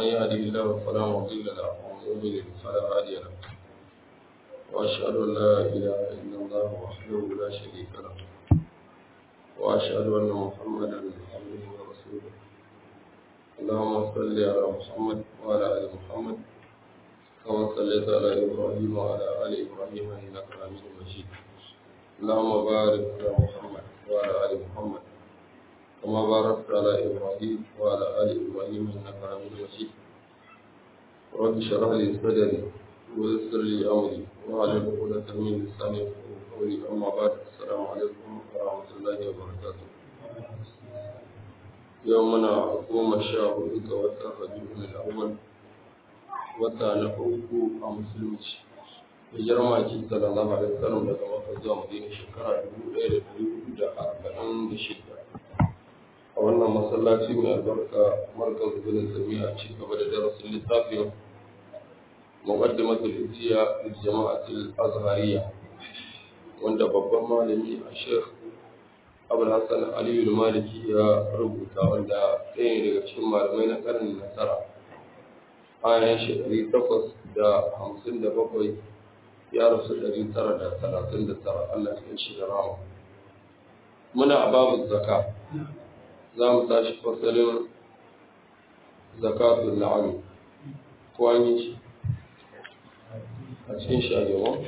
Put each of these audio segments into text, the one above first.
من يهده الله فلا مضل له ومن يضلل فلا هادي له وأشهد أن لا إله إلا الله وحده لا شريك له وأشهد أن محمدا عبده ورسوله اللهم صل على محمد وعلى آل محمد كما صليت على إبراهيم وعلى آل إبراهيم إنك حميد مجيد اللهم بارك على محمد وعلى آل محمد كما باركت على إبراهيم وعلى آل إبراهيم إنك حميد مجيد رب اشرح لي صدري ويسر لي أمري واحلل عقدة من لساني يفقهوا قولي أما بعد السلام عليكم ورحمة الله وبركاته يومنا قوم الشهر وتر ربيع الأول wata na uku a musulunci hijirar maki sallallahu alaihi wasallam daga maka zuwa madina shekara dubu ɗaya da ɗari hudu da arba'in da shida a wannan masallaci mai albarka markaz bin sami a ci gaba da darasin littafin muqaddimatul izziya lil jama'atul azhariya wanda babban malami a sheikh abul hasan aliyu maliki ya rubuta wanda ɗaya daga cikin malamai na ƙarnin nasara bayan shi ɗari takwas da hamsin da bakwai ya rasu ɗari tara da talatin da tara Allah ya shi da rama. Muna a babu zaka za mu tashi fasalin zakatun na'ami ko an yi shi a cikin shi a gaba.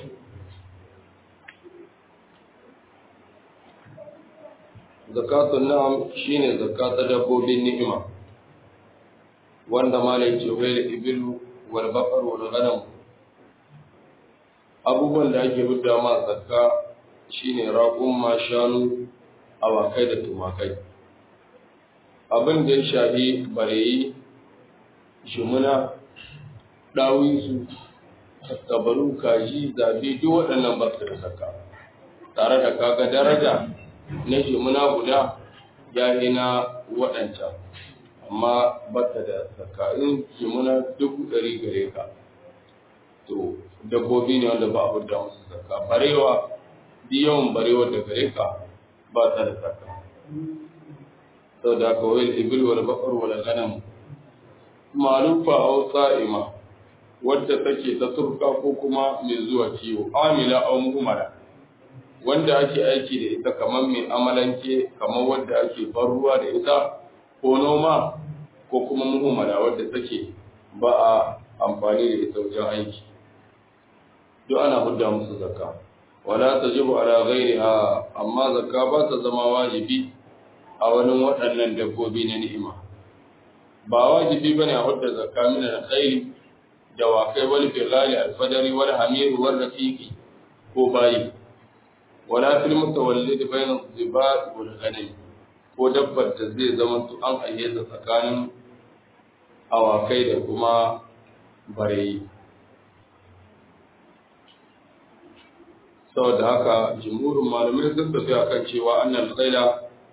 Zakatun na'am shine zakata dabbobin ni'ima. wanda malai ce wai ibilu wal baqar wal ghanam abubuwan da ake hudda ma zakka shine raƙun ma shanu awakai da tumakai abin da ya shafi bareyi shimuna ɗawinsu tattabaru kaji zabi duk waɗannan ba su da zakka tare da kaga daraja na shimuna guda ya na waɗancan amma bata da tsakanin kimuna dubu ɗari gare ka to dabbobi ne wanda ba a hudda musu zakka barewa bi yawan barewa da gare ka ba ta da zakka sau da aka wayar ibil wal bakar wal ganam malufa aw sa'ima wadda take ta turka ko kuma mai zuwa kiwo amila aw muhammara wanda ake aiki da ita kamar mai amalanke kamar wadda ake bar ruwa da ita ko noma ko kuma muhimmala wadda take ba a amfani da ita wajen aiki duk ana hudda musu zakka wala tajibu ala ghairiha amma zakka ba ta zama wajibi a wani waɗannan dabbobi na ni'ima ba wajibi bane a hudda zakka min al-khayl da wakai wal bilali al-fadari wal hamir wal rafiqi ko bayi wala fil mutawallid bayna al-zibat wal ghanam ko dabbar da zai zama su an ayyata tsakanin awakai da kuma bareyi saboda haka jimhurin malamai sun tafi akan cewa annal qaila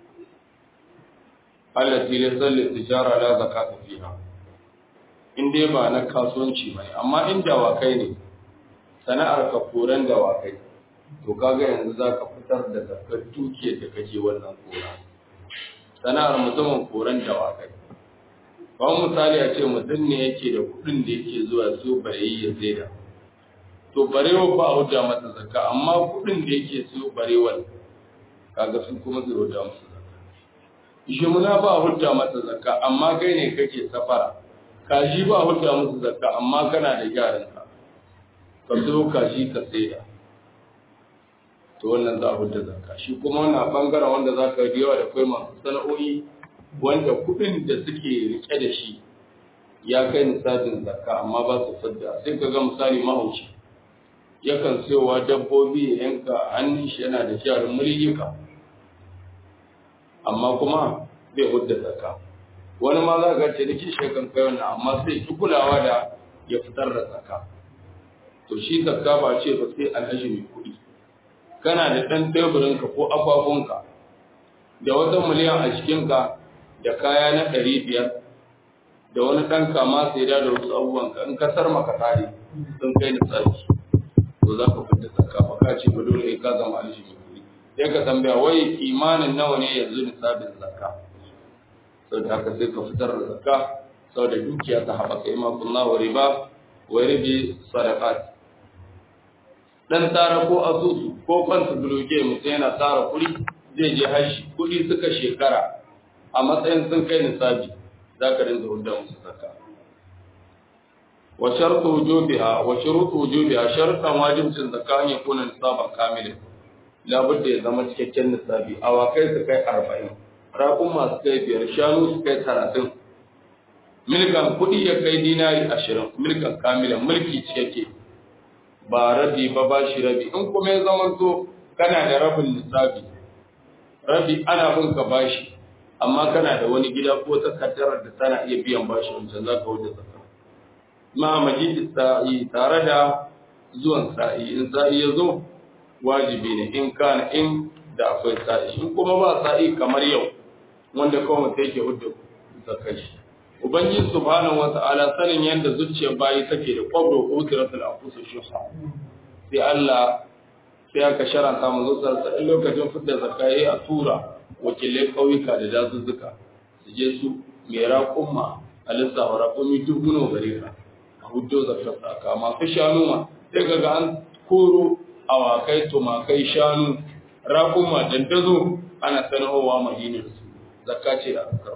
allati laysa tijara la zakata fiha in dai ba na kasuwanci bane amma in dawakai ne sana'ar ka koran dawakai to kaga yanzu zaka fitar da zakar dukiyar da kake wannan kora sana'ar mutumin koran dawakai kawai misali a ce mutum ne yake da kudin da yake zuwa so bareyi ya saida to barewa ba a hujja masa zakka amma kudin da yake so barewar kaga sun kuma zai hujja masa zakka shi muna ba a hujja masa zakka amma kai ne kake safara kaji ba a hujja masa zakka amma kana da gyaran ka ka so kaji ka saida to wannan za a hujja zakka shi kuma wannan bangaren wanda za ka yawa da kai masu sana'o'i wanda kudin da suke rike da shi ya kai nisabin zakka amma ba su fadda sai ka ga misali mahauci yakan sayowa dabbobi ya yanka hannun shi yana da jarin mulika amma kuma bai hudda zakka wani ma za ka ce da kishi kan kai wannan amma sai ki kulawa da ya fitar da zakka to shi zakka ba ce ba sai alhaji mai kuɗi kana da ɗan teburinka ko akwafunka da wata miliyan a cikinka da kaya na ɗari biyar da wani ɗan kama sai da wasu abubuwan ka in kasar maka tare sun kai da tsaki to za ka fita zakka ba ka ce ba dole ka zama alshi mai kuɗi sai ka tambaya wai kimanin nawa ne yanzu nisabin zakka sau da haka sai ka fitar da zakka saboda dukiya ta haɓaka ima kullahu riba wa ribi sadaqat dan tara ko asusu ko kwanta buloge mutum yana tara kuɗi zai je hashi kuɗi suka shekara a matsayin sun kai nisabi za ka rinda hudda musu zakka wa shartu wujubiha wa shurutu wujubiha shartan wajibcin zakka an yakuna nisaban kamilin labudda ya zama cikakken nisabi awakai su kai arba'in raƙun masu kai biyar shanu su kai talatin milkan kuɗi ya kai dinari ashirin milkan kamilan mulki cikakke ba rabi ba ba shi rabi in kuma ya zama to kana da rabin nisabi rabi ana bin ka bashi amma kana da wani gida ko takaddarar da tana iya biyan bashi wancan za ka wuce zakka ma majidi sa'i tare da zuwan sa'i in sa'i ya zo wajibi ne in kana in da akwai sa'i in kuma ba sa'i kamar yau wanda kawai mutum yake hudu zakka shi ubangiji subhanahu wata'ala sanin yadda zuciyar bayi take da kwabro ko tiratul anfus shuha sai Allah sai aka sharanta mu zo sarsa in lokacin fitar zakka yayi a tura wakilai kauyuka da dazuzzuka su je su mai raƙumma a lissafa raƙumi dubuno gare ka a hudo zakka saka masu shanu ma sai kaga an koro awakai tumakai shanu raƙumma dandazo ana sanarwa madinar su zakka ce a zakar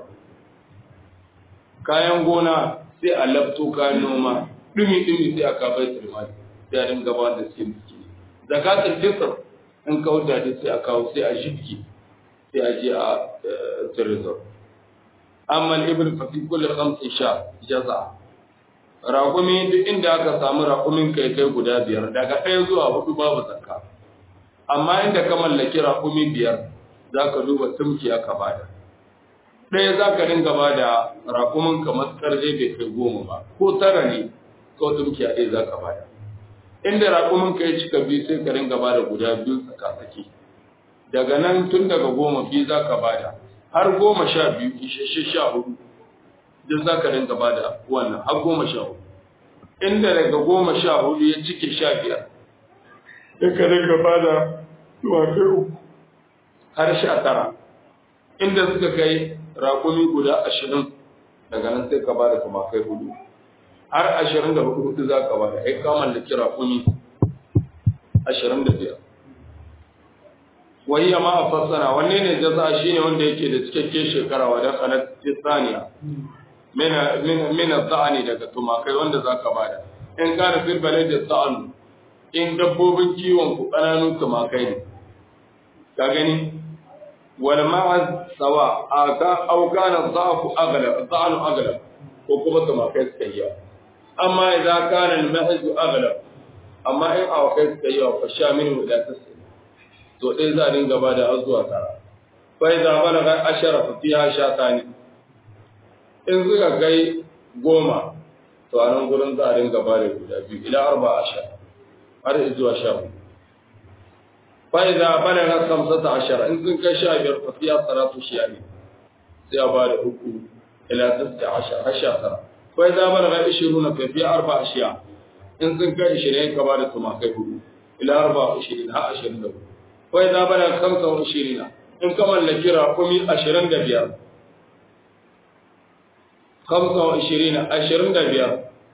kayan gona sai a lafto kayan noma dumi-dumi sai a kafa turmani sai a dinga ba da suke miski zakatul fitr in ka wuta da sai a kawo sai a shibki sai a je a tirizor amma ibn fa fi kulli khamsin sha jaza raƙumi duk inda aka samu raƙumin kai kai guda biyar daga ɗaya zuwa hudu babu zakka amma inda ka mallaki raƙumi biyar za ka duba tumki aka bada ɗaya za ka dinga ba da raƙumin kamar ƙarfe bai kai goma ba ko tara ne ko tumki a ɗaya za ka ba da inda raƙumin ka ya cika biyu sai ka dinga ba da guda biyu tsakatsaki daga nan tun daga goma biyu za ka ba da har goma sha biyu isasshe sha hudu duk za ka dinga ba da wannan har goma sha hudu inda daga goma sha hudu ya cike sha biyar sai ka dinga ba da tuwakai uku har sha tara inda suka kai raƙumi guda ashirin daga nan sai ka ba da tumakai hudu har ashirin da hudu hudu za ka ba da ai ka mallaki raƙumi ashirin da biyar wahiyya ma a fassara wanne ne jaza shi ne wanda yake da cikakken shekara wa dakhalat tisaniya mina za'ani daga tumakai wanda za ka bada in kana fil balad za'an in dabbobin kiwon ku kananun tumakai ne ka gani wal ma'az sawa aka au kana za'fu aghlab za'anu aghlab ko kuma tumakai suka yi amma idan kana al ma'az aghlab amma in awakai suka yi fa sha min ila tasir to ɗaya za a dinga ba da har zuwa tara bai za mana ga ashara fa fiha shatani in suka kai goma to a nan gurin za a dinga ba da guda biyu ila arba ashara har zuwa sha hudu bai za bana ga kamsata ashara in sun kai sha biyar fa fiha salatu shiyani sai a ba da uku ila tasta ashara har sha tara bai za bana ga ishiruna fa fiha arba ashiya in sun kai ishirin ka ba da tumakai hudu ila arba ashirin har ashirin da hudu wai za bana kamsa wa shirina in ka mallaki raƙumi ashirin da biyar kamsa wa shirina ashirin da biyar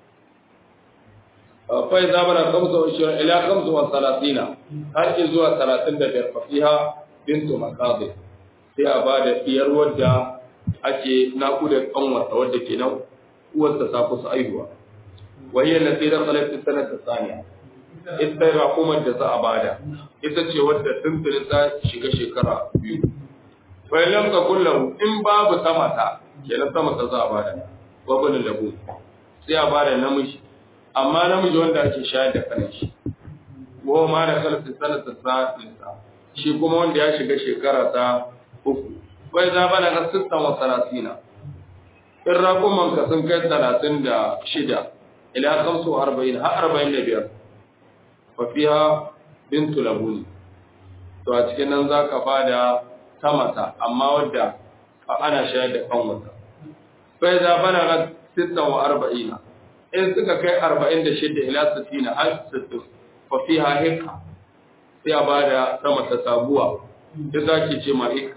fai za bana kamsa wa shirin ila kamsa wa salatina har ki zuwa talatin da biyar fafiha bintu makazi sai a ba da biyar wadda ake naƙuda ƙanwarta wadda ke nan uwarsa ta kusa aihuwa wahiyar na sai da salatin sanar da saniya ita raƙumar da za a bada ita ce wadda tuntuni ta shiga shekara biyu bai lamka kullahu in babu sama ta kenan sama ta za a bada babban labu sai a bada namiji amma namiji wanda ake shayar da kanin shi wa ma da kalfi sanata sa'insa shi kuma wanda ya shiga shekara ta uku bai za bana ga sittan wa salatina in raƙuman ka sun kai talatin da shida ila kamsu arba'in har arba'in da biyar fafiha bintu labuni to a cikin nan za ka ba da tamata amma wadda ana shayar da kanwata bai za bana ga sittan wa arba'ina in suka kai arba'in da shida ila sittina har sittin fafiha hikka sai a ba da tamata sabuwa ita ke ce ma hikka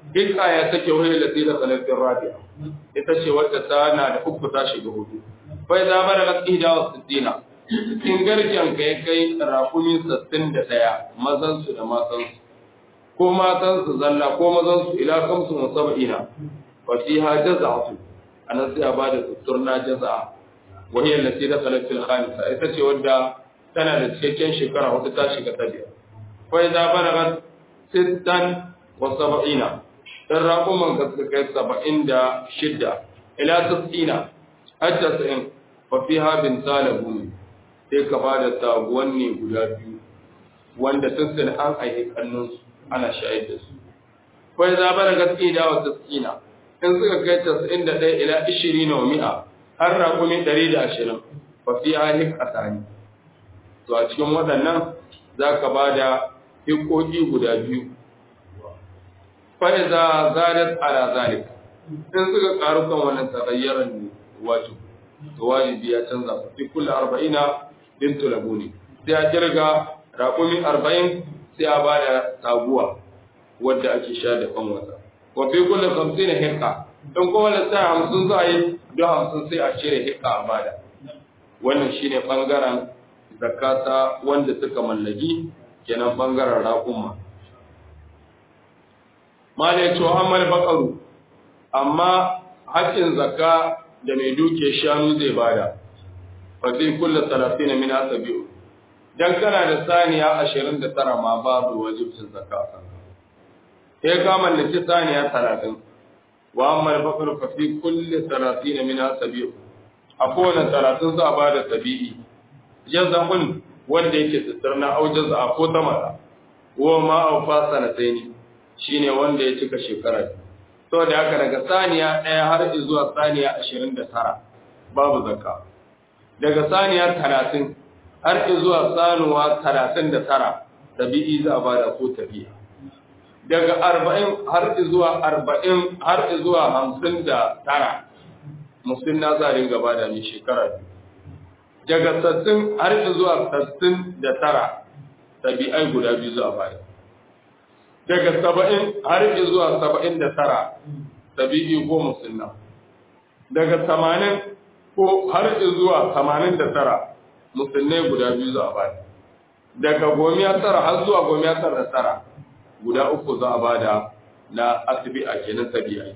hikka ya take wani lati da salatin rabi'a ita ce wadda ta na da uku ta shiga hudu bai za bada na ihda wa sittina cikin garken ka ya kai rakumi sittin da ɗaya mazan su da matan su ko matan su zalla ko mazan su ila kamsu wa sab'ina fa fiha jaza'atu anan sai a bada tutturna jaza'a wa hiya allati dakhalat fil khamisa ita ce wadda tana da cikakken shekara hudu ta shiga ta biyar fa idza balagat sittan wa sab'ina dan raƙuman ka suka kai saba'in da shidda ila tas'ina har tasa'in fa fiha bin talabu sai ka ba da taguwan ne guda biyu wanda tun an aiki kannunsu ana shayar da su fa idza balagat ida wa tas'ina in suka kai tasa'in da ɗaya ila ishirin wa mi'a har raƙumi ɗari da ashirin fa fiha hikatani to a cikin waɗannan za ka ba da hikoki guda biyu fa'iza zadat ala zalik in suka karu kan wannan tagayyaran ne wato to wajibi ya canza fi kullu arba'ina bintu labuni sai a kirga raƙumi arba'in sai a bada taguwa wadda ake sha da kan wata wa fi kullu hamsin hikka in kuma da sai hamsin za a yi don hamsin sai a cire hikka a bada wannan shine bangaren zakata wanda suka mallaki kenan bangaren raƙuma ma da ya ce amal bakaru amma haƙƙin zakka da mai duke shanu zai bada fa fi kulli talatin min asabi'u dan kana da saniya 29 ma babu wajibcin zakka kan sai ka mallaki saniya 30 wa amal bakaru fa fi kulli talatin min asabi'u a kowane 30 za a bada tabi'i jaza'un wanda yake tsirna au jaza'a ko tamara wa ma au fasanatain shine wanda ya cika shekara to da haka daga saniya ɗaya har zuwa saniya 29 babu zakka daga saniya 30 har zuwa sanuwa 39 tabi'i za a bada ko tabi'a daga 40 har zuwa 40 har zuwa 59 musulna za a dinga bada mai shekara biyu daga sassin har zuwa sassin da tara tabi'ai guda biyu zuwa baya daga saba'in har zuwa saba'in da tara tabi'i ko musulna daga tamanin ko har zuwa tamanin da tara musulnai guda biyu zuwa baya daga gomiya tara har zuwa gomiya tara da tara guda uku za a bada na asibi a kenan tabi'ai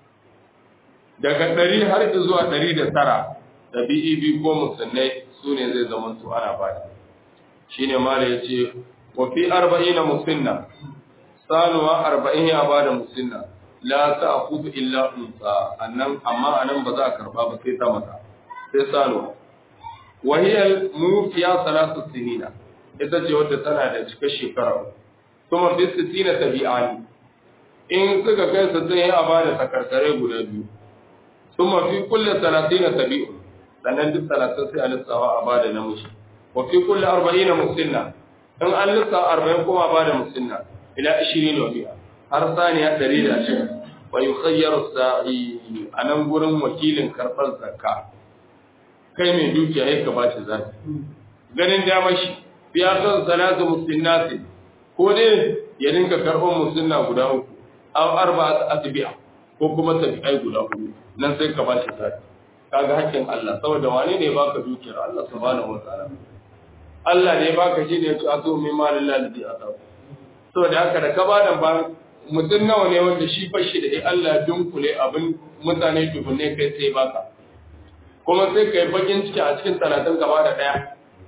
daga ɗari har zuwa ɗari da tara ɗabi'i biyu ko musulmai su ne zai zama su ana bada shi ne mala ya ce wa fi arba'ina musulna sanuwa arba'in ya bada musulna la ta akutu illa unsa annan amma anan ba za a karba ba sai ta mata sai sanuwa wa hiya mufiya salatu sinina ita ce wadda tana da cika shekara kuma fi sittina tabi'ani in suka kai su sai a bada takarkare guda biyu kuma fi kulli salatina tabi'un sannan duk talatin sai a lissawa a bada namiji wa fi kulli arba'ina musinna in an lissawa arba'in kuma a bada musinna ila ishirin wa biya har saniya ɗari da ashirin wa yi khayyar sa'i a nan gurin wakilin karɓar zakka kai mai dukiya ya ka bashi zafi ganin dama shi biya son salatu musinnati ko dai ya dinka karɓar musinna guda uku aw arba atbi'a ko kuma tabi'ai guda uku nan sai ka bashi zafi kaga hakkin Allah saboda wane ne baka dukiyar Allah subhanahu wataala Allah ne baka shi ne ya azo min malin lalzi a tsawo saboda haka da ka bada ba mutum nawa ne wanda shi fashi da Allah dunkule abin mutane dubunne kai sai baka kuma sai kai bakin ciki a cikin talatin gaba da daya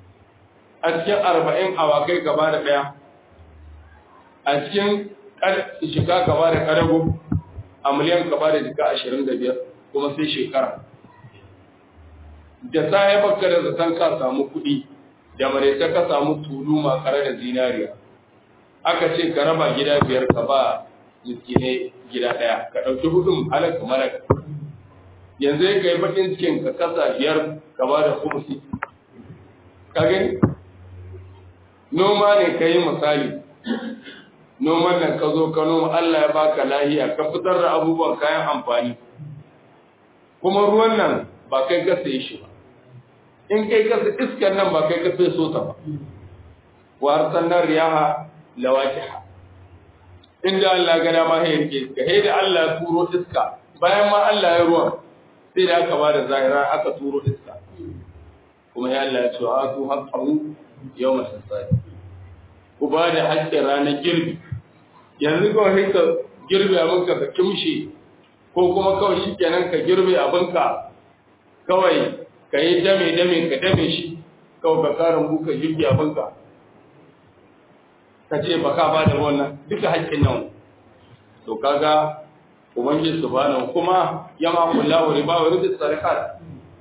a cikin arba'in awakai gaba da daya a cikin shiga gaba da karago a miliyan gaba da jika ashirin da biyar kuma sai shekara da sa ya baka da zaton ka samu kuɗi da maraice ka samu tulu makare da zinariya aka ce ka raba gida biyar ka ba miskinai gida ɗaya ka ɗauki hudun halaka malaka yanzu ya kai bakin cikin ka kasa biyar ka ba da kumsi ka gani noma ne ka yi misali noman nan ka zo ka noma Allah ya baka lahiya ka fitar da abubuwan kayan amfani kuma ruwan nan ba kai ka saye shi ba in kai ka sa iskar nan ba kai ka sai so ta ba wa arsalna riyaha lawaqiha inda Allah ga dama ya rike iska sai da Allah ya turo iska bayan ma Allah ya ruwan sai da aka bada zahira aka turo iska kuma ya Allah ya ce a tu haqqahu yawma sasadi ku ba da haƙƙin ranar girbi yanzu kawai sai ka girbe abinka ka kimshe ko kuma kawai shi kenan ka girbe abinka kawai ka yi dame dame ka dame shi kawai ka karin buka girbe abinka ka ce ba ka ba da wannan duka haƙƙin nan to kaga ubangiji subhanahu kuma ya ma kullahu riba wa rizqi sariqat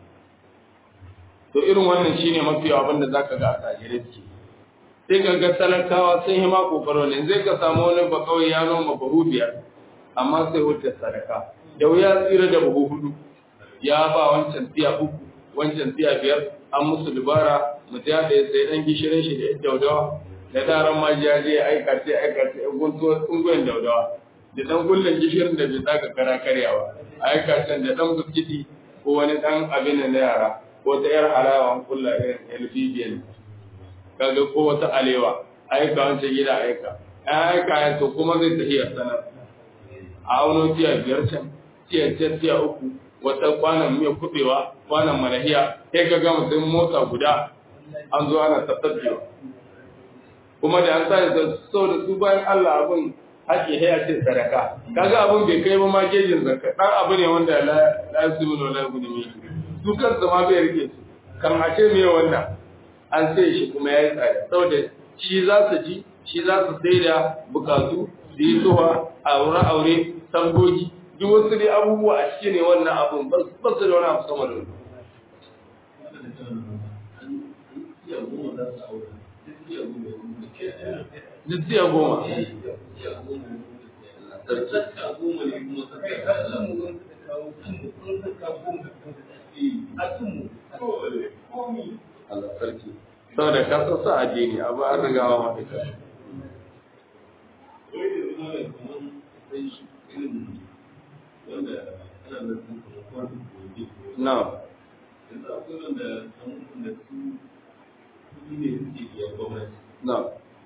to irin wannan shine mafi abin da zaka ga a tajirai suke sai ka ga talakawa sun yi ma kokaro ne zai ka samu wani ba kawai ya noma buhu biyar amma sai wuce sadaka da wuya tsira da buhu hudu ya ba wancan tiya uku wancan tiya biyar an musu dubara mutum ya ɗaya sai ɗan gishirin shi da ya daudawa da daren ma ya je ya aika sai aika sai ya gunto ungoyin daudawa da ɗan kullum gishirin da bai saka kara karyawa aika can da ɗan biskiti ko wani ɗan abin na yara ko ta yar halawa kulla irin lpbn kaga ko wata alewa aika wancan gida aika an aika ya to kuma zai tafiya sanar a wani tiya biyar can tiya biyar tiya uku wata kwanan miya kubewa kwanan manahiya sai ka ga mutum mota guda an zo ana tattabewa kuma da an sa da so da su bayan Allah abin haƙi ya ce sadaka kaga abin bai kai ba ma gejin zakka dan abu ne wanda la la yusimu la yusimu su kansu ma bai rike su kan a ce me wannan an sai shi kuma ya yi tsada saboda shi za su ji shi za su sai da bukatu su yi zuwa aure aure tambogi duk wasu dai abubuwa a ciki ne wannan abun ba su da wani abu sama da wani Jitsiya goma. Allah sarki. Saboda ka san sa addini abu an riga wa mafita. Na. Na.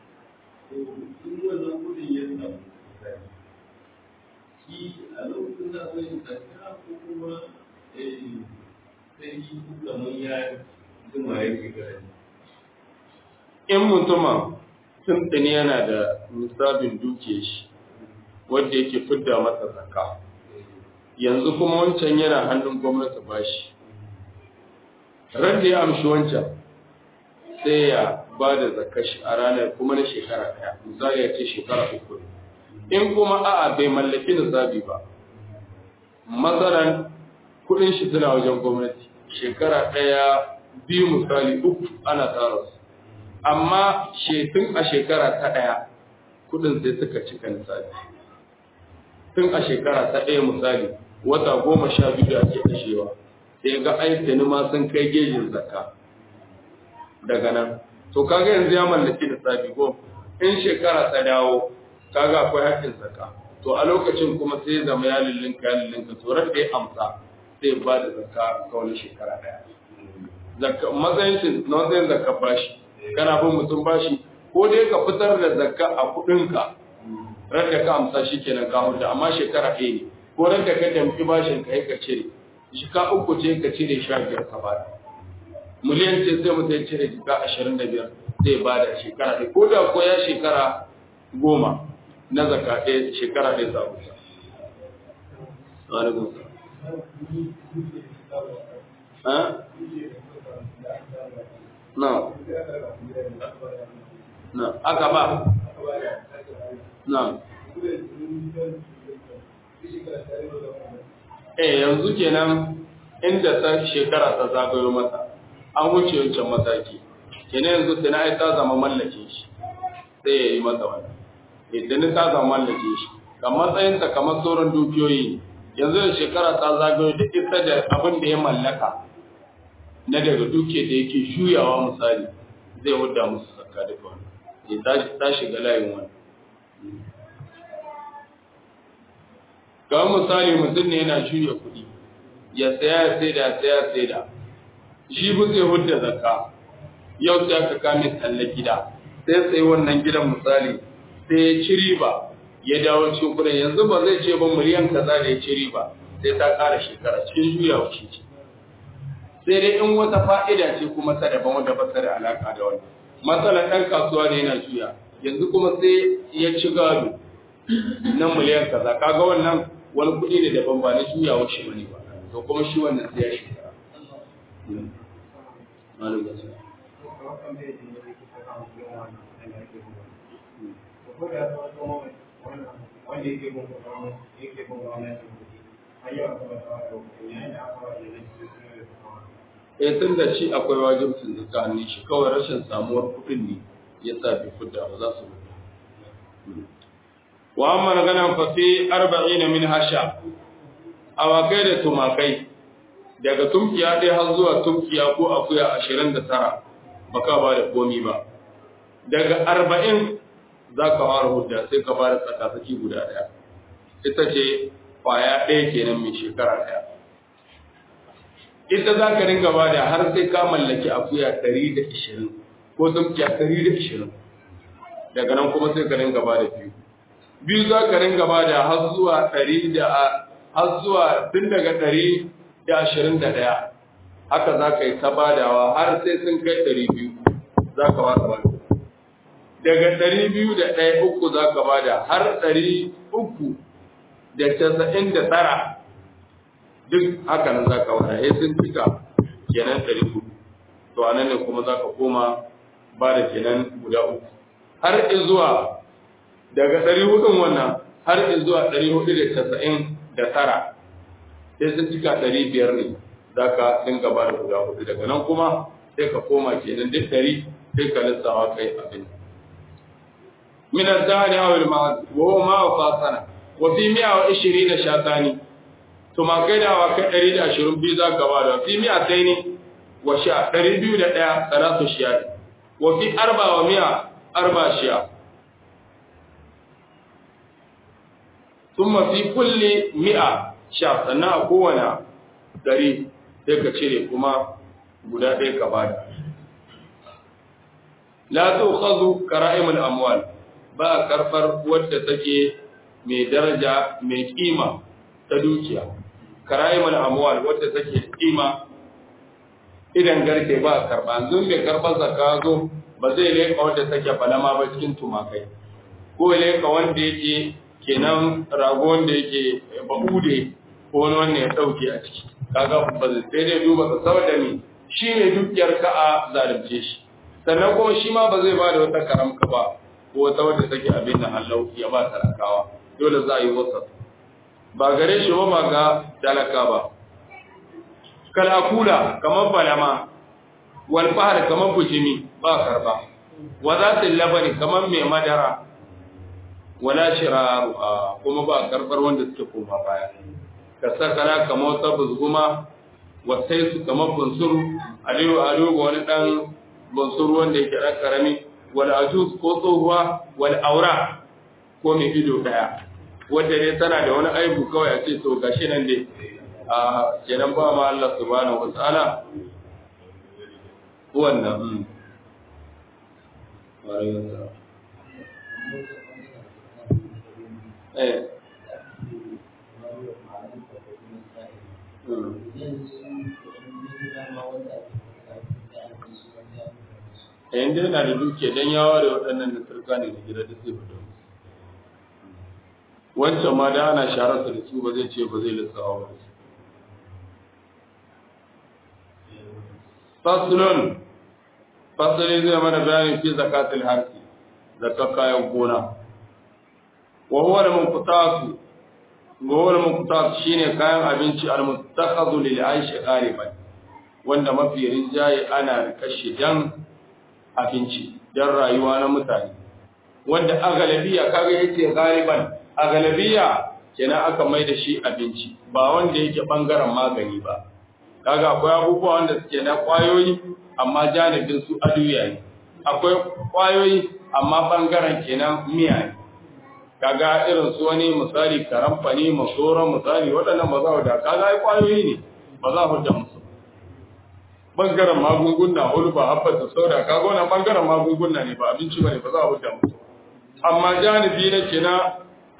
Shi a lokacin da zai tsaka ko kuma sai yi kamar ya zuma yake gani. In mutuma tuntuni yana da nisabin duke shi wanda yake fidda masa zakka yanzu kuma wancan yana hannun gwamnati bashi ran da ya amshi wancan sai ya ba da zakashi a ranar kuma na shekara ɗaya misali ya ce shekara uku in kuma a'a bai mallaki nisabi ba matsalan kudin shi suna wajen gwamnati shekara ɗaya biyu misali uku ana tsara su amma tun a shekara ta ɗaya kudin sai suka cika nisabi tun a shekara ta ɗaya misali wata goma sha biyu da ake kashewa sai ga aikani ma sun kai gejin zakka daga nan to kaga yanzu ya mallaki da sabi ko in shekara ta dawo kaga akwai haƙƙin zakka to a lokacin kuma sai zama ya lillinka ya lillinka to da ya amsa sai ba da zakka ga wani shekara daya zakka matsayin shi na matsayin zakka bashi kana bin mutum bashi ko dai ka fitar da zakka a kuɗinka ran da ka amsa shi kenan ka huta amma shekara ɗaya ne ko ran da ka damfi bashin ka ka cire shika uku ce ka cire sha biyar ka bada miliyan ce sai mutum ya cire jika ashirin da biyar zai bada shekara ɗaya ko da ko ya shekara goma na zaka ɗaya shekara ɗaya za ku sa. Alaikum Na. Na. Aka ba. Na. Eh yanzu kenan inda ta shekara ta zagayo masa an wuce wancan mataki kenan yanzu sai na ta zama mallakin shi sai ya yi masa wannan idan ta zama mallake shi ga matsayinta kamar sauran dukiyoyi yanzu da shekara ta zagayo da ita da abin da ya mallaka na daga duke da yake shuyawa misali zai wadda musu sakka da wani ya ta shiga layin wani ga misali mutum ne yana shuya kuɗi ya saya ya saida ya saya ya saida shi bu zai hudda zakka yau sai aka kame tsalle gida sai sai wannan gidan misali sai ya ci riba ya dawo cikin kudin yanzu ba zai ce ba miliyan kaza da ya ci riba sai ta ƙara shekara cikin juyawa shi ce sai dai in wata fa'ida ce kuma ta daban wanda ba ta da alaka da wani matsalar ɗan kasuwa ne yana juya yanzu kuma sai ya ci gado na miliyan kaza kaga wannan wani kuɗi ne daban ba na juyawa shi bane ba to kuma shi wannan sai ya shekara wanda yake bin yake bin gwamnati ayyuka kuma da yayin da aka wajen da eh tun da shi akwai wajibcin zakka ne shi kawai rashin samuwar kuɗin ne ya sa bai fidda ba za su mutu wa amma ganan fa fi 40 min hasha awakai da tumakai daga tumkiya ɗaya har zuwa tumkiya ko akuya 29 baka ba da komi ba daga 40 za ka fara hudda sai ka fara tsakatsaki guda ɗaya ita ce kwaya ɗaya kenan mai shekara ɗaya ita za ka ringa ba da har sai ka mallaki akuya 120 ko tumkiya 120 daga nan kuma sai ka ringa ba da biyu biyu za ka ringa ba da har zuwa 100 da har zuwa tun daga 121 haka za ka yi ta badawa har sai sun kai 200 za ka ba da daga 201 uku za ka ba da har 399 duk haka nan za ka wada ya sun cika kenan ɗari hudu to a nan ne kuma za ka koma ba da kenan guda uku har zuwa daga ɗari hudun wannan har zuwa ɗari hudu da casa'in da tara sai sun cika ɗari biyar ne za ka dinga ba da guda hudu daga nan kuma sai ka koma kenan duk ɗari sai ka lissawa kai abin من الدهر أو المعز وهو ما وفاصنا وفي مئة وعشرين شاتاني tuma kai da wa kai ɗari da ashirin biyu za ka bada fi mi'a sai ne wa sha ɗari biyu da ɗaya salatu shiya wa fi arba wa mi'a arba shiya tuma fi kulle mi'a sha sannan a kowane ɗari sai ka cire kuma guda ɗaya ka bada la tu khazu kara'imul amwal ba karfar wadda take mai daraja mai kima ta dukiya karayimul amwal wadda take kima idan garke ba karba zun mai karban zakka zo ba zai leka wadda take balama ba cikin tumakai ko leka wanda yake kenan rago wanda yake babude ko wani wanda ya dauke a ciki kaga ba zai sai dai duba ka saboda ni shi ne dukiyar ka a zalunce shi sannan kuma shi ma ba zai ba da wata karamka ba ko wata wadda take abin nan Allah ya ba talakawa dole za a yi wasa ba gare shi ba ba ga talaka ba kalakula kamar balama wal fahr kamar bujimi ba karba wa zatil labani kamar mai madara wala shiraru kuma ba karbar wanda suke koma baya ka sakala kamar wata buzguma wasai su kamar bunsuru aliyu aliyu wani dan bunsuru wanda yake dan karami wal ajuz ko tsohuwa wal aura ko mai ido daya wanda dai tana da wani aibu kawai a ce to gashi nan dai a kenan ba ma Allah subhanahu wa ta'ala wannan eh yayin da yana da dukiya don yawa da waɗannan da turka ne da gida da sai fito wancan ma da ana shararsa da su ba zai ce ba zai lissawa ba fasulun fasulun zai mana bayanin fi zakatul harki zakar kayan gona wa huwa al-munqatatu wa huwa al-munqatat shine kayan abinci al-muttakhadhu lil aishi qariban wanda mafi rinjaye ana kashe dan abinci dan rayuwa na mutane wanda a galabiya kaga yace galiban a galabiya kenan aka mai da shi abinci ba wanda yake bangaren magani ba kaga akwai abubuwa wanda suke na kwayoyi amma janibin su aduya ne akwai kwayoyi amma bangaren kenan miya ne kaga irin su wani misali karamfani masoran misali waɗannan ba za da kaga ai kwayoyi ne ba za ku da musu bangaren magunguna hulba habbata sauda kaga wannan bangaren magunguna ne ba abinci bane ba za ku da musu amma janibi na kenan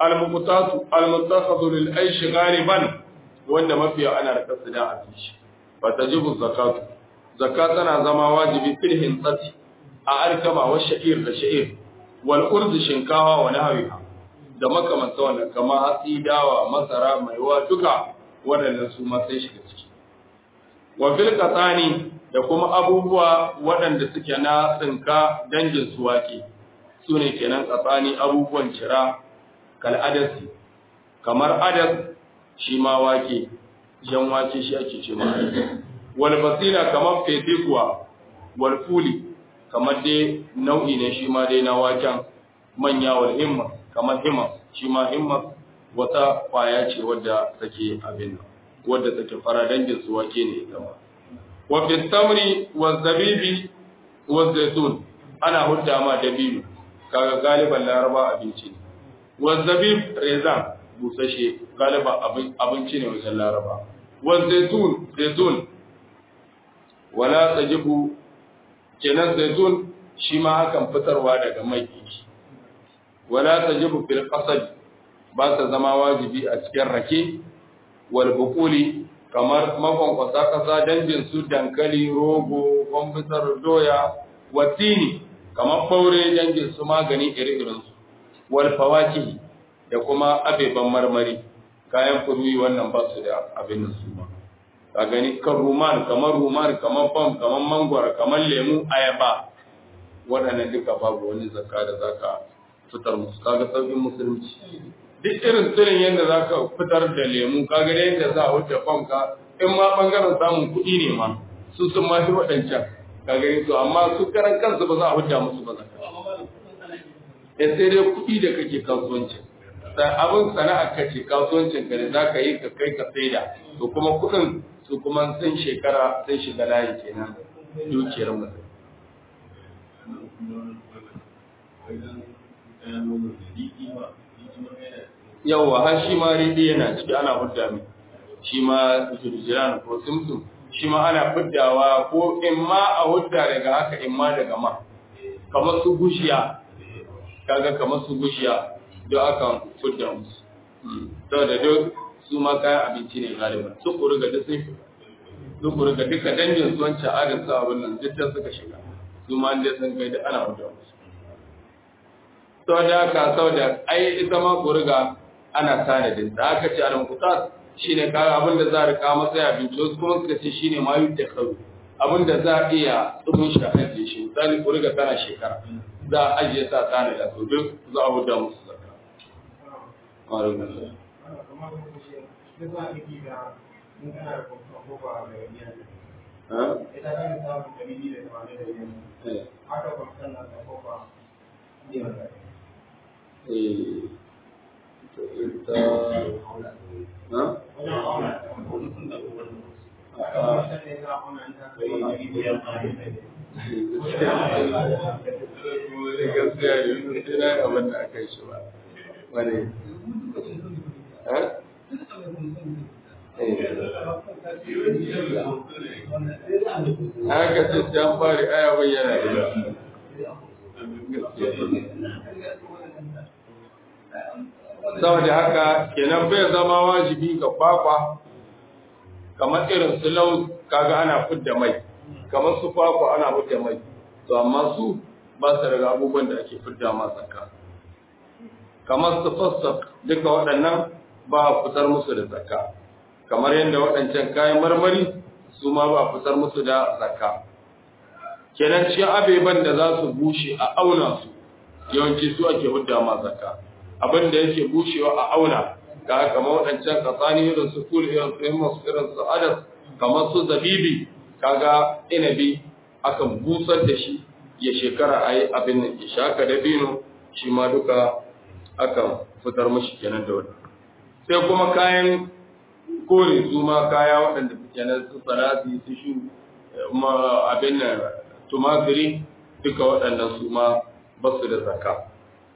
al-muqtatu al-muttakhadhu lil aish ghaliban wanda mafiya ana rika su da a fishi fa tajibu zakatu zakat tana zama wajibi fil hintsati a alkama wa sha'ir da sha'ir wal urdu shinkawa wa nahwiha da makamanta wannan kamar hatsi dawa masara maiwa duka waɗannan su ma sai shiga ciki wa fil qatani da kuma abubuwa waɗanda suke na tsinka dangin su wake su ne kenan qatani abubuwan cira kal adasi kamar adas shi ma wake jan wake shi ake ce ma wal basila kamar fete kuwa wal fuli kamar dai nau'i ne shi ma dai na waken manya wal himma kamar himma shi ma himma wata kwaya ce wadda take abin nan wadda take fara dangin su wake ne ita ma wa fi tamri wa zabibi wa zaitun ana hudda ma dabibi kaga galiban laraba abinci ne wa zabib rezan busashe galiba abinci ne wajen laraba wa zaitun zaitun wala tajibu kenan zaitun shi ma hakan fitarwa daga mai wala tajibu fil qasad ba ta zama wajibi a cikin rake wal buquli kamar makonkwasa kasa dangin su dankali rogo kwamfutar doya watini kamar faure dangin su magani iri-irin su wal fawaki da kuma abeban marmari kayan furuyi wannan ba su da abin su ba ka gani kan ruman kamar ruman kamar fam kamar mangwara kamar lemu ayaba waɗannan duka babu wani zakka da zaka fitar musu kaga sauƙin musulunci duk irin tsirin yadda za ka fitar da lemu kaga da yadda za a wuce fam ka in ma ɓangaren samun kuɗi ne ma su sun ma fi waɗancan ka gani to amma su karan kansu ba za a hujja musu ba zakka ya sai dai kuɗi da kake kasuwancin abin sana'a kace kasuwancin ka da za ka yi ka kai ka saida to kuma kuɗin su kuma sun shekara sun shiga layi kenan dukiyar mutum yawwa har shi ma riɗi yana ciki ana hudda mai shi ma jirjiran ko simsim shi ma ana huddawa ko in ma a hudda daga haka in ma daga ma kamar su gushiya kaga kamar su gushiya don aka hudda musu saboda duk su ma kayan abinci ne galiba su kuri ga duk sun su kuri ga duka dangin su wancan adin sa abin nan duk da suka shiga su ma dai sun kai da ana hudda musu sau da haka sau da ai ita ma kuriga ana tanadin da aka ce al-muqtas shine kaga abin da za a rika masa ya binci wasu kuma suka ce shine ma yi da karu abin da za a iya tsubin shi a ajiye shi misali kuriga tana shekara za a ajiye sa tanada to duk za a huda musu zakka ita gaskiya ne sai na abin da aka yi shi ba wani haka ce sai an fari aya bayyana da saboda haka kenan bai zama wajibi ga kwakwa kamar irin su lau kaga ana fidda mai kamar su kwakwa ana fidda mai to amma su ba su daga abubuwan da ake fidda ma zakka kamar su fassak duka waɗannan ba a fitar musu da zakka kamar yadda waɗancan kayan marmari su ma ba a fitar musu da zakka kenan cikin abeban da za su bushe a auna su yawanci su ake hudda ma zakka abin da yake bushewa a auna ga kamar waɗancan kasani irin su kul irin su himmos irin su adas kamar su zabibi kaga inabi akan busar da shi ya shekara a yi abin nan ya shaka da bino shi ma duka akan fitar mashi kenan da wani sai kuma kayan kore su ma kaya waɗanda kenan su salati su shu abin nan tumatiri duka waɗannan su ma ba su da zakka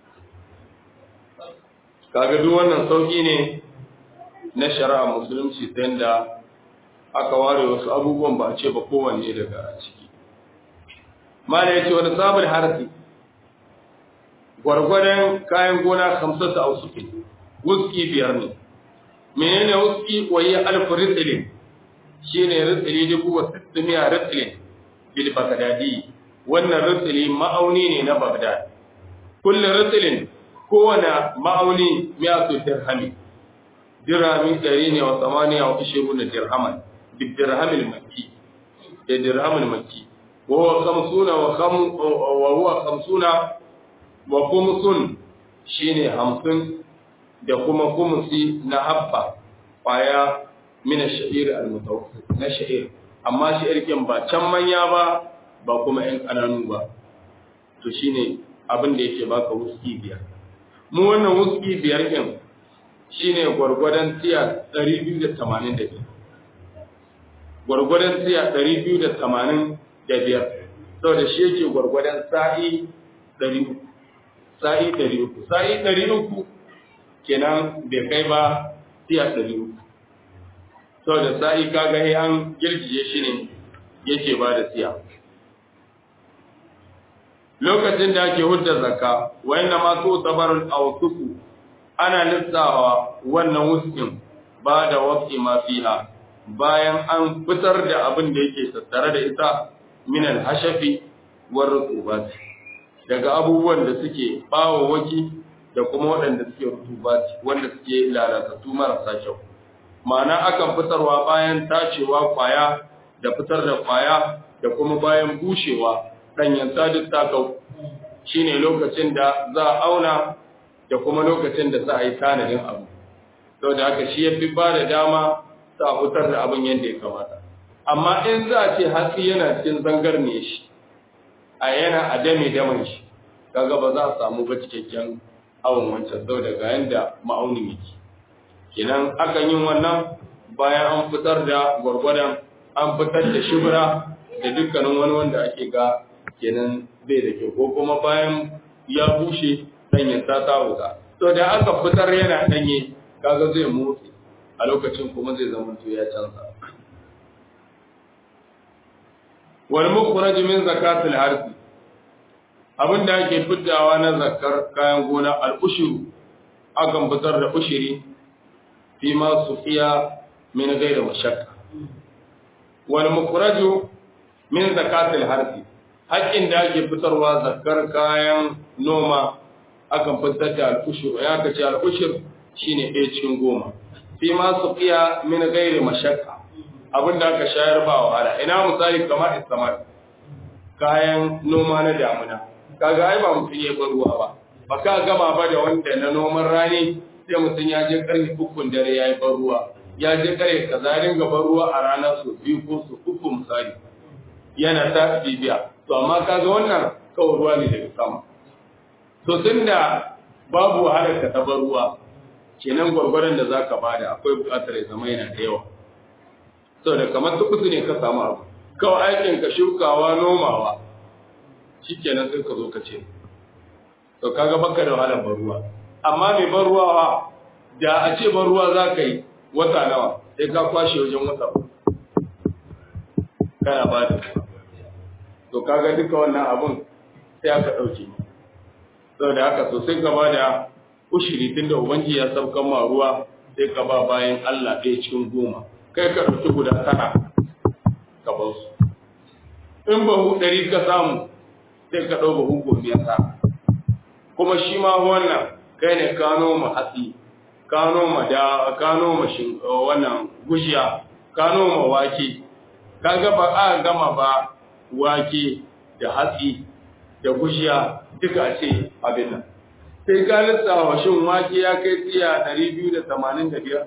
kaga duk wannan sauki ne na shari'a musulunci ta yadda aka ware wasu abubuwan ba a ce ba kowanne daga ciki mana ya ce wani sabon harfi gwargwadon kayan gona hamsar da ausuki wuski biyar ne menene wuski waye alfu ritsilin shine ritsili dubu wa sittimiya ritsilin bil bagdadi wannan ritsili ma'auni ne na bagdad kullu ritsilin kowane ma'auni miyatu dirhami dirhami ɗari ne wa samaniya wa ishiru na dirhaman bi dirhamil makki da dirhamil makki wa huwa khamsuna wa kham wa huwa khamsuna wa khumsun shine hamsin da kuma khumsi na habba kwaya min ash-sha'ir al-mutawassit na sha'ir amma sha'ir kin ba can manya ba ba kuma ƴan kananu ba to shine abin da yake baka wuski biyar mu wannan wuski biyar kin shine gwargwadon tiya 285 gwargwadon tiya 285 saboda shi yake gwargwadon sa'i 300 sa'i 300 sa'i 300 kenan bai kai ba tiya 300 saboda sa'i kaga ya an girgije shi ne yake ba da tiya lokacin da ake hudda zakka wayanda ma to tabarul awsuku ana lissawa wannan wuskin ba da waqti ma fiha bayan an fitar da abin da yake tattare da ita min al-hashafi war rutubat daga abubuwan da suke bawo waki da kuma waɗanda suke rutubat wanda suke lalatattu marasa kyau ma'ana akan fitarwa bayan tacewa kwaya da fitar da kwaya da kuma bayan bushewa ɗanyen sadis takau shi ne lokacin da za a auna da kuma lokacin da za a yi tanadin abu sau da haka shi ya fi ba da dama za a fitar da abin yadda ya kamata amma in za a ce hatsi yana cikin zangar ne shi a yana a dame daman shi kaga ba za a samu ba cikakken awon wancan sau daga yadda ma'aunin yake kenan akan yin wannan bayan an fitar da gwargwadon an fitar da shibra da dukkanin wani wanda ake ga kenan bai da kyau ko kuma bayan ya bushe danyen ta ta wuta to da aka fitar yana danye kaga zai motsi a lokacin kuma zai zama to ya canza wal mukhraj min zakatil harfi abinda ake fitawa na zakar kayan gona al ushuru akan fitar da ushiri fi ma sufiya min ghairi mashakka wal mukhraj min zakatil harfi haƙƙin da ake fitarwa zakar kayan noma akan fitar da al'ushur ya kace al'ushur shine ɗaya cikin goma fi ma su fiya min gairi mashakka abin da aka shayar ba wahala ina misali kamar istamar kayan noma na damuna kaga ai ba mutum ya bar ruwa ba ba ka gama ba da wanda na noman rani sai mutum ya je karni ukun dare ya yi bar ruwa ya je kare kaza ringa bar ruwa a rana su biyu ko su uku misali yana ta bibiya to amma kaga wannan kawai ruwa ne daga sama to tunda babu wahalar ka ta bar ruwa kenan gwargwaron da zaka bada akwai buƙatar ya zama yana da yawa saboda kamar tukusu ne ka samu abu kawai aikin ka shukawa nomawa shikenan sai ka zo ka ce to kaga baka da wahalar bar ruwa amma mai bar ruwa da a ce bar ruwa za ka yi wata nawa sai ka kwashe wajen wata kana ba da to kaga duka wannan abun sai aka dauke saboda haka so sai ka bada ushiri tunda ubangi ya saukan ma ruwa sai ka ba bayan Allah ɗaya cikin goma kai ka dauki guda tara ka ba su in bahu ɗari ka samu sai ka ɗau bahu gobe ya kuma shi ma wannan kai ne ka noma hatsi ka noma da ka noma shin wannan gushiya ka noma wake kaga ba a gama ba wake da hatsi da gushiya duka a ce abin nan sai ka lissawa shin wake ya kai tsiya 285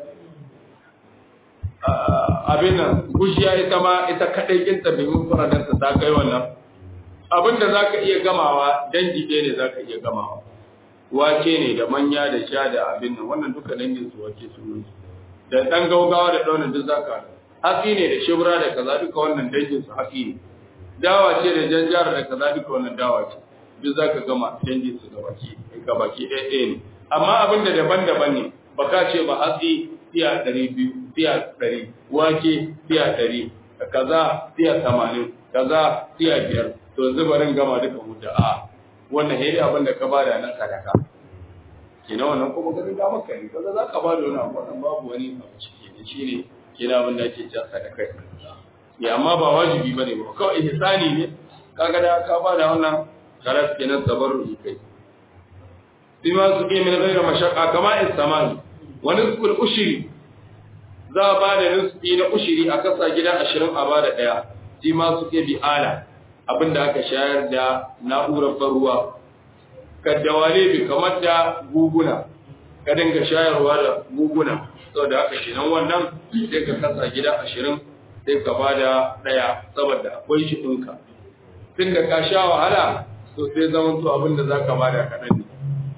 abin nan gushiya ita ma ita kadai kinta bai mun faradarsa ta kai wannan abin da za ka iya gamawa dangi ɗaya ne za ka iya gamawa wake ne da manya da sha da abin nan wannan duka dangin su wake su da ɗan gaugawa da ɗaunin duk za ka hatsi ne da shibra da kaza duka wannan dangin su hatsi ne dawa ce da janjar da kaza duka wannan dawa ce duk zaka gama dangin su da baki ga baki ɗaya ɗaya ne amma abin da daban-daban ne baka ce ba hatsi tiya ɗari biyu tiya ɗari wake tiya ɗari kaza tiya tamanin kaza tiya biyar to yanzu barin gama duka mu da a wannan hedi abin da ka bada na sadaka kina wannan kuma ka ga maka ne kaga za ka ba da wani abu wannan babu wani abu ciki ne shine kina abin da ake cewa sadaka ya amma ba wajibi bane ba kawai ihsani ne kaga da ka ba da wannan karas kenan tabarru'i kai bima su ke min ghayra mashaqqa kama istamani wa nisful ushri za a ba da nisfi na ushiri a kasa gida ashirin a ba da ɗaya shi ma su ke bi ala abinda aka shayar da na'urar ban ruwa kaddawale bi kamar da guguna ka dinga shayarwa da guguna saboda haka kenan wannan sai ka kasa gida ashirin sai ka ba da ɗaya saboda akwai shi ɗinka tun da ka sha wahala to sai zaman to abin da za ka ba da kaɗan ne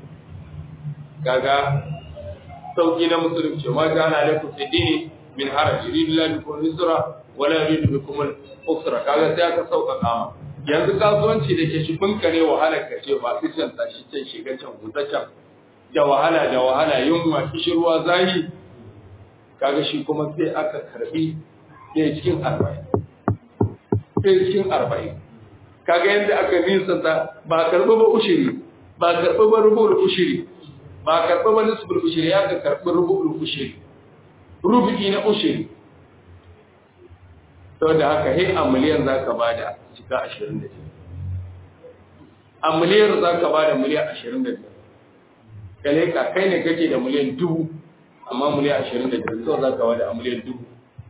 kaga sauki na musulunci ma kana alaikum fi dini min haraj yuridu la bikum yusra wala yuridu bikum al-usra kaga sai aka sauƙaƙa ma yanzu kasuwanci da ke shi bunka ne wahalar ka ce ba su can tashi can shiga can huta can da wahala da wahala yunwa kishirwa zahi kaga shi kuma sai aka karbi ɗaya cikin arba'in ɗaya cikin arba'in kaga yadda aka nisanta ba karɓi ba ushiri ba karɓi ba rubu ushiri ba karɓi ba nisbul ushiri ya ka karɓi rubu ushiri rubu'i na ushiri saboda haka he a miliyan za ka ba da cika ashirin da biyar a miliyan za ka ba da miliyan ashirin da biyar kale ka kai ne kake da miliyan dubu amma miliyan ashirin da biyar sau za ka ba da a miliyan dubu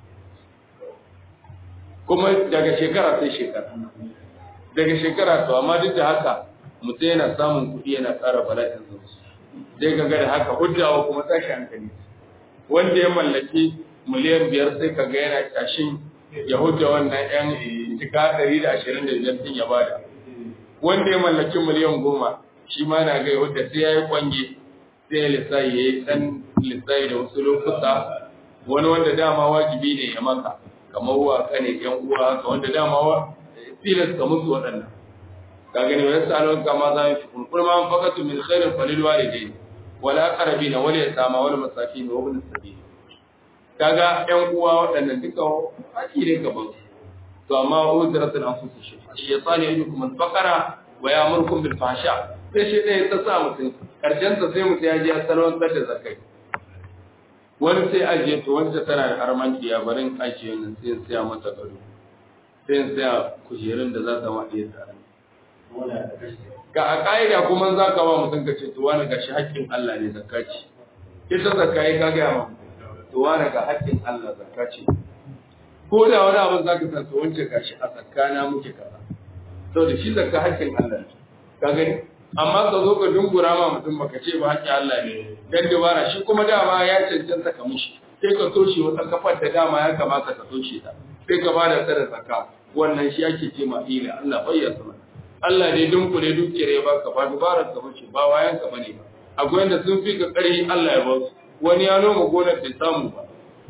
kuma daga shekara sai shekara daga shekara to amma duk da haka mutum yana samun kuɗi yana ƙara bala'in zuwa sai ka ga da haka hujjawa kuma tashi hankali wanda ya mallaki miliyan biyar sai ka ga yana tashin ya hujja wannan yan cika ɗari da ashirin da biyar ɗin ya bada wanda ya mallaki miliyan goma shi ma na ga hujja sai ya yi kwange sai ya lissayi ya yi ɗan lissayi da wasu lokuta wani wanda dama wajibi ne ya maka kamar wa kane yan uwa haka wanda dama wa tilas ka musu waɗannan ka gani wani salon kama za mu fi kun kuma an fakatu min khairin falil walidain wala aqrabina wala yatama wala masakin wa ibn sabil kaga ƴan uwa waɗannan duka haƙi ne gaban to amma udratul anfus shi shaytan yajukum al-faqara wa ya'murukum bil fahsha sai shi ɗaya ta sa mutum karshen sa sai mutum ya ji asalon da zakai wani sai ajiye to wanda tana da harman kiya barin ajiye nan sai saya mata gado sai saya kujerun da za ta ma iya tsara ga a ƙa'ida kuma za ka ba mutum ka ce to wani gashi haƙƙin Allah ne zakka ce ita zakka yi ka gaya ma to wani ga haƙƙin Allah zakka ce ko da wani abin za ka san to wance gashi a tsakana muke kaza to da shi zakka haƙƙin Allah ne ka gani amma ka zo ka dungura ma mutum baka ce ba haƙƙin Allah ne dan dubara shi kuma dama ya cancanta ka mushi sai ka toshe wata kafar da dama ya kamata ka toshe ta sai ka bada ta da zakka wannan shi ake ce ma ila Allah bayyana mana Allah ne dunkule dukiyar ya baka ba dubarar ka bace ba wayan ka bane ba akwai wanda sun fi ka ƙarfi Allah ya ba su wani ya noma gonar bai samu ba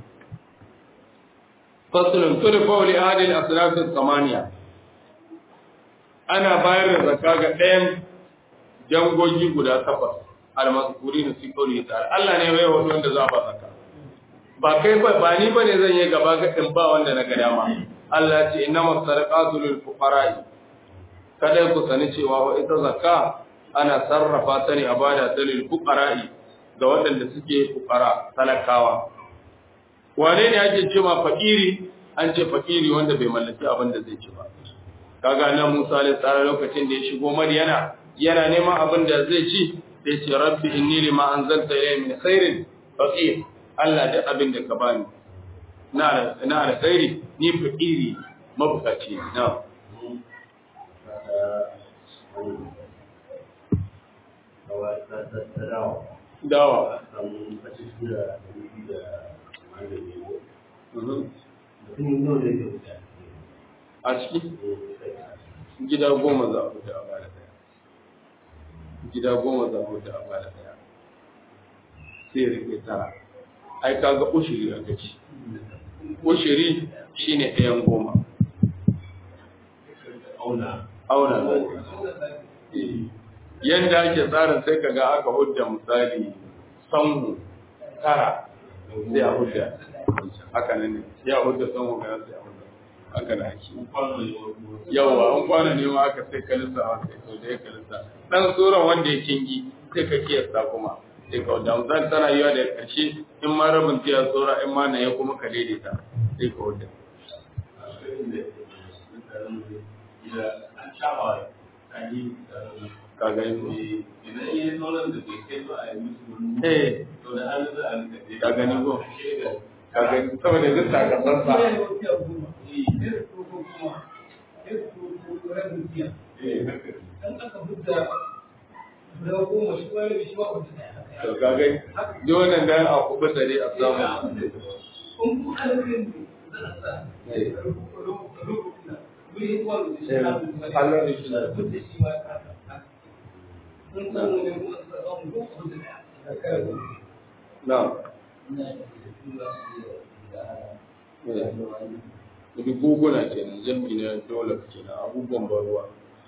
faslun tudfa li ahli al-asnaf al-thamaniya ana bayar da zakka ga ɗayan jangogi guda takwas al-mazkurin fi qawli ta'ala Allah ne bai wani wanda za ba zakka ba kai ba ba ni bane zan yi gaba ga din ba wanda na ga dama Allah ya ce innamas sadaqatu lil fuqara'i kada ku sani cewa wa ita zakka ana sarrafa ta ne a bada ta lil fuqara'i ga waɗanda suke fuqara talakawa wane ne ake cewa fakiri an ce fakiri wanda bai mallaki abin da zai ci ba kaga nan Musa alaihi tsara lokacin da ya shigo Madiyana yana neman abin da zai ci sai ce rabbi inni lima anzalta ilayya min khairin faqir Allah da abin da ka bani na na alkhairi ni fakiri mabukaci na dawa a ciki gida goma za a fita a bada daya gida goma za a fita a bada daya sai rike tara ai kaga ushiri a gaci ushiri shine ɗayan goma auna auna yanda ake tsarin sai kaga aka hudda misali sanhu tara sai a hudda haka nan ne ya hudda sanhu ga sai a hudda haka da ake yawa an kwana ne ma aka sai kalisa wa sai to da ya kalisa dan tsoron wanda ya kingi sai ka kiyasta kuma sai ka wadda misali tana yiwa da ƙarshe in ma rabin tiya tsora in ma na ya kuma ka daidaita sai ka wadda ka gani ko eh ka gani ko ka gani saboda duk sakamakon to ka gani duk wannan dan a kuɓa tare a samu Allah ne shi na Wani guguna kenan jami na dole kenan abubuwan baruwa.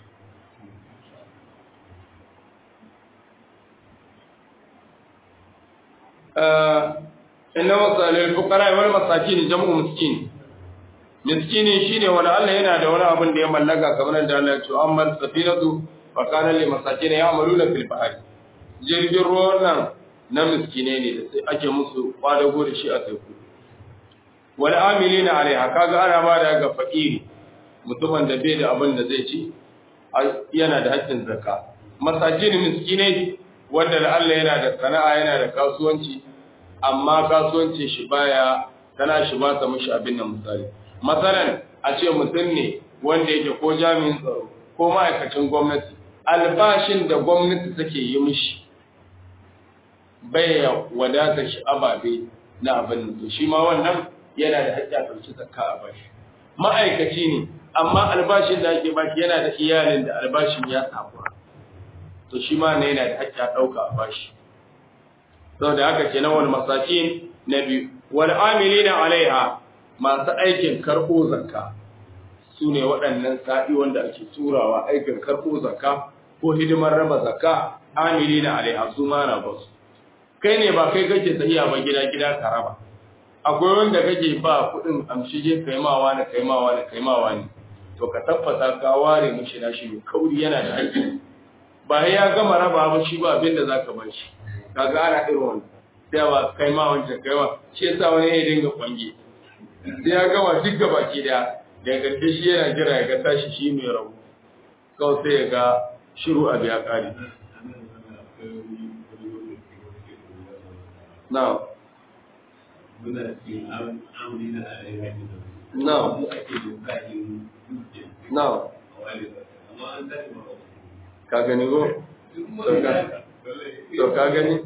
inna masalil fuqara wal masakin jam'u miskin miskini shine wani Allah yana da wani abin da ya mallaka kamar da Allah ya ce amma safinatu fa kana lil masakin ya'maluna fil bahri jirgin ruwan nan na miskine ne da sai ake musu kwadago da shi a teku wal amilina alaiha kaga ana ba da ga fakiri mutumin da bai da abin da zai ci yana da haƙƙin zakka masakin miskine wanda da Allah yana da sana'a yana da kasuwanci amma kasuwancin shi baya tana shi ba ta mishi abin nan misali masalan a ce mutum ne wanda yake ko jami'in tsaro ko ma'aikacin gwamnati albashin da gwamnati take yi mishi bai wadata shi ababe na abin nan to shi ma wannan yana da haƙƙi a ɗauki zakka a bashi ma'aikaci ne amma albashin da ake bashi yana da iyalin da albashin ya takura to shi ma ne yana da haƙƙi a ɗauka a bashi saboda haka kenan wal masakin na biyu wal amilina alaiha masu aikin karɓo zakka su ne waɗannan sa'i wanda ake turawa aikin karɓo zakka ko hidimar raba zakka amilina alaiha su ma na basu kai ne ba kai kake sahiya ba gida gida ka raba akwai wanda kake ba kuɗin amshige kaimawa na kaimawa na kaimawa ne to ka tabbata ka ware mishi na shi kauri yana da haƙƙi ba ya gama raba ba shi ba abin da zaka bar shi kaga ana irin wannan sai ba kai ma wancan kai ma shi yasa wani ya dinga kwange sai ya gama duk gaba ki da daga ƙarshe shi yana jira ya ga tashi shi mai rabu kawai sai ya ga shiru a biya ƙari na na na ka gani ko to ka gani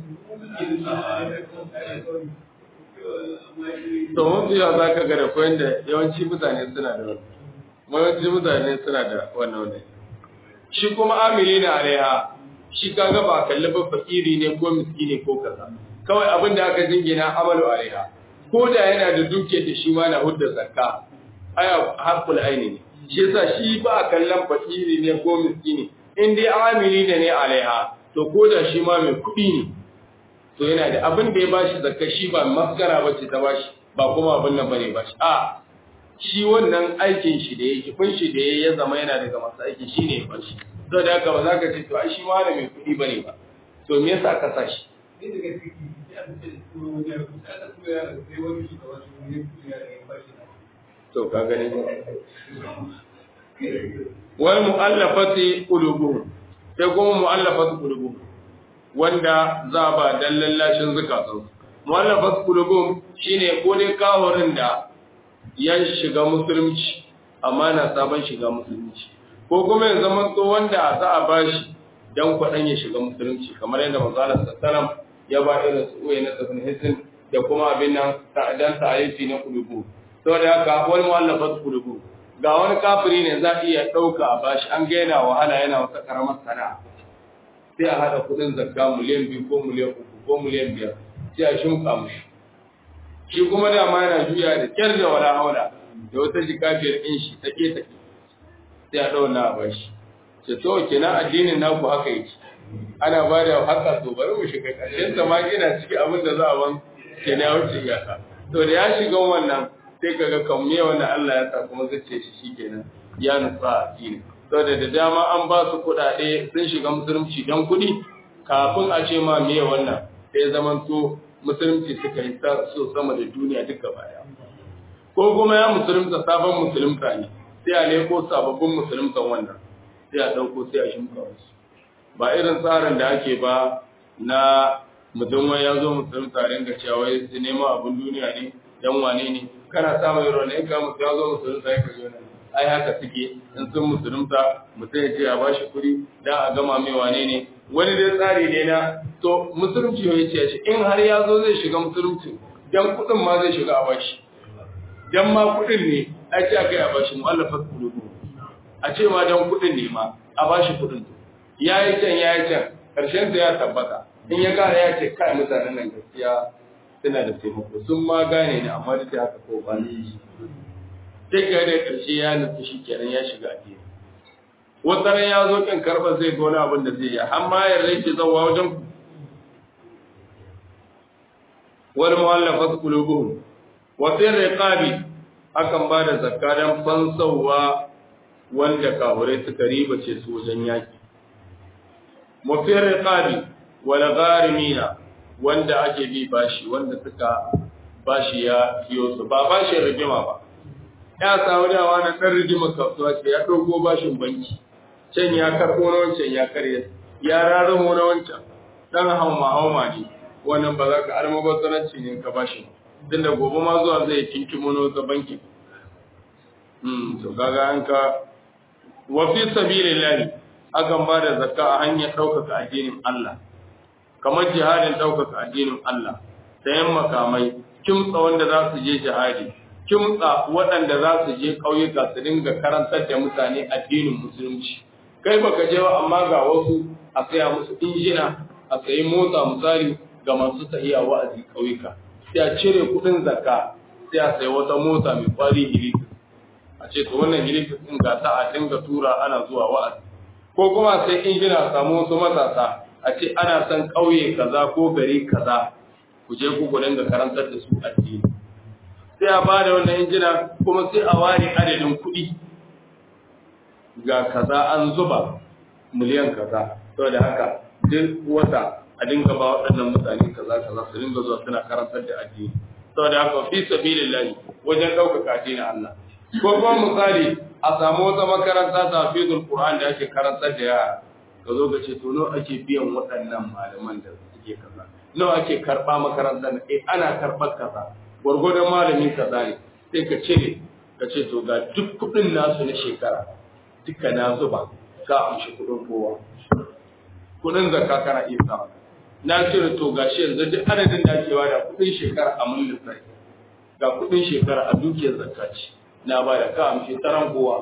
to mun fiya za ka gada ko yadda yawanci mutane suna da wannan yawanci mutane suna da wannan wannan shi kuma amili na alaiha shi kaga ba kalli ba fakiri ne ko miskini ko kaza kawai abin da aka jingina amalu alaiha ko da yana da duke da shi ma na hudda zakka aya hakul aini ne shi yasa shi ba kallon fakiri ne ko miskini in dai amili ne ne alaiha to ko da shi ma mai kuɗi ne to yana da abin da ya bashi zakka shi ba maskara ba ce ta bashi ba kuma abin nan bane bashi a shi wannan aikin shi da yake kun shi da ya zama yana daga masu aiki shi ne ya bashi to da haka ba za ka ce to ai shi ma da mai kuɗi bane ba to me yasa ka sa shi to ka gani wal mu'allafati qulubuhum sai kuma mu'allafati qulubuhum wanda za ba dan lallashin zakatun mu'allafati qulubuhum shine ko dai kahorin da ya shiga musulunci amma na sabon shiga musulunci ko kuma ya zama to wanda za a bashi dan kwadan ya shiga musulunci kamar yadda manzo Allah sallallahu ya ba irin su uwaye na tsafin hisin da kuma abin nan dan ta'arifi na qulubu saboda haka wal mu'allafati qulubuhum ga wani kafiri ne za iya ɗauka a bashi an gaina wahala yana wata ƙaramar sana'a sai a haɗa kuɗin zakka miliyan biyu ko miliyan uku ko miliyan biyar sai a shimka mushi shi kuma dama yana juya da kyar da wala haula da wata jika biyar ɗin shi take take sai a ɗauna a bashi ce to kenan addinin naku haka yake ana ba da haka to bari mu shiga ƙarshen sa ma ina ciki abin da za a ban kenan ya wuce iyaka to da ya shiga wannan sai kaga kan me wanda Allah ya sa kuma zace shi shikenan ya nufa addini saboda da dama an ba su kuɗaɗe sun shiga musulunci dan kuɗi kafin a ce ma me wannan sai zaman to musulunci suka yi so sama da duniya duka baya ko kuma ya musulunta sabon musulunta ne sai a leko sababbin musuluntan wannan sai a ɗauko sai a shimka wasu ba irin tsarin da ake ba na mutum wai ya zo musulunta ringa cewa wai su nema abin duniya ne dan wane ne kana samun yaro ne ka mutu ya zo musulunta ya kaji wani ai haka suke in sun musulunta mutum ya ce a bashi kuɗi dan a gama mai wane ne wani dai tsari ne na to musulunci ya ce shi in har ya zo zai shiga musulunci dan kuɗin ma zai shiga a bashi dan ma kuɗin ne a ce aka yi a bashi mu'allafat qulubu a ce ma dan kuɗin ne ma a bashi kuɗin ya yi can ya yi can karshen sa ya tabbata in ya gane ya ce kai mutanen nan gaskiya suna da taimako sun ma gane ni amma duk da haka ko ba ni sai ga da karshe ya nufi shi kenan ya shiga addini wata ran ya zo kin karɓar zai ga wani abin da zai yi har ma ya rage zawa wajen ku wal mu'allafat qulubuhum wa fi riqabi akan ba da zakka dan fansawa wanda kafirai suka riba ce su wajen yaki wa fi riqabi wal gharimina wanda ake bi bashi wanda suka bashi ya fiyo su ba bashin rigima ba ya samu dawa na ɗan rigima kasuwa ce ya ɗauko bashin banki can ya karɓo na wancan ya karya ya rarramo na wancan ɗan hauma hauma ne wannan ba za ka almubazzaranci ne ka bashi tun da gobe ma zuwa zai kinkimo na wata banki to kaga an ka wa fi sabilillahi akan ba da zakka a hanyar ɗaukaka addinin Allah kamar jihadin ɗaukaka addinin Allah sayan makamai kimtsa wanda za su je jihadi kimtsa waɗanda za su je ƙauyuka su dinga karantar da mutane addinin musulunci kai baka je ba amma ga wasu a saya musu injina a sayi mota misali ga masu tahiya wa'azi ƙauyuka sai a cire kuɗin zakka sai a sayi wata mota mai kwari hilifis a ce to wannan hilifis ɗin ga ta a dinga tura ana zuwa wa'azi ko kuma sai injina a samu wasu matasa a ce ana son ƙauye kaza ko gari kaza ku je ku gudun da karantar da su addini sai a bada wannan injina kuma sai a ware adadin kuɗi ga kaza an zuba miliyan kaza saboda haka duk wata a dinga ba waɗannan mutane kaza kaza su dinga zuwa suna karantar da addini saboda haka fi sabilillahi wajen ɗaukaka addinin Allah ko kuma misali a samu wata makaranta ta fizul Qur'an da ake karantar da yara ka zo ka ce to nawa ake biyan waɗannan malaman da suke kaza nawa ake karɓa makarantar eh ana karɓar kaza gwargwadon malami kaza ne sai ka cire ka ce to ga duk kuɗin nasu na shekara duka na zuba ka amshi kuɗin kowa kuɗin zakka kana iya sa na cire to ga shi yanzu duk adadin da ake bada kuɗin shekara a mun lissafi ga kuɗin shekara a dukiyar zakka ce na bada ka amshi taran kowa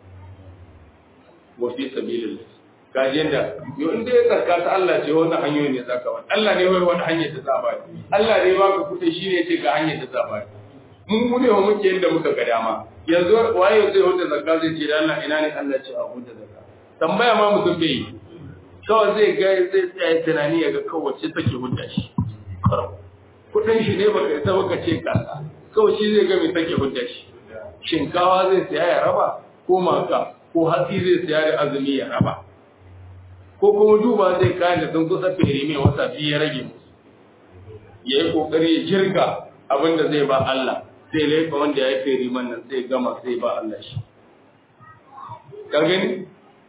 wa fi sabilillah kaji yanda yo inda ya tsarka ta Allah ce wani hanyoyi ne zaka ba Allah ne wai wani hanyar da za ba Allah ne ba ku kuɗi shi ne ce ga hanyar da za ba mun mu ne muke yanda muka ga dama yanzu waye zai huta zakka zai ce da Allah ina ne Allah ce a huta zakka tambaya ma mutum bai yi kawai zai ga zai tsaya tunani ya ga kawai ce take huta shi kuɗin shi ne baka isa baka ce kasa kawai shi zai ga me take huta shi shinkawa zai siya ya raba ko maka ko hatsi zai siya da azumi ya raba ko kuma duba zai kayan da sun kusa fere mai wata biyu ya rage musu ya yi kokari ya jirga abin da zai ba Allah sai laifa wanda ya yi fere man nan sai gama sai ba Allah shi ka gani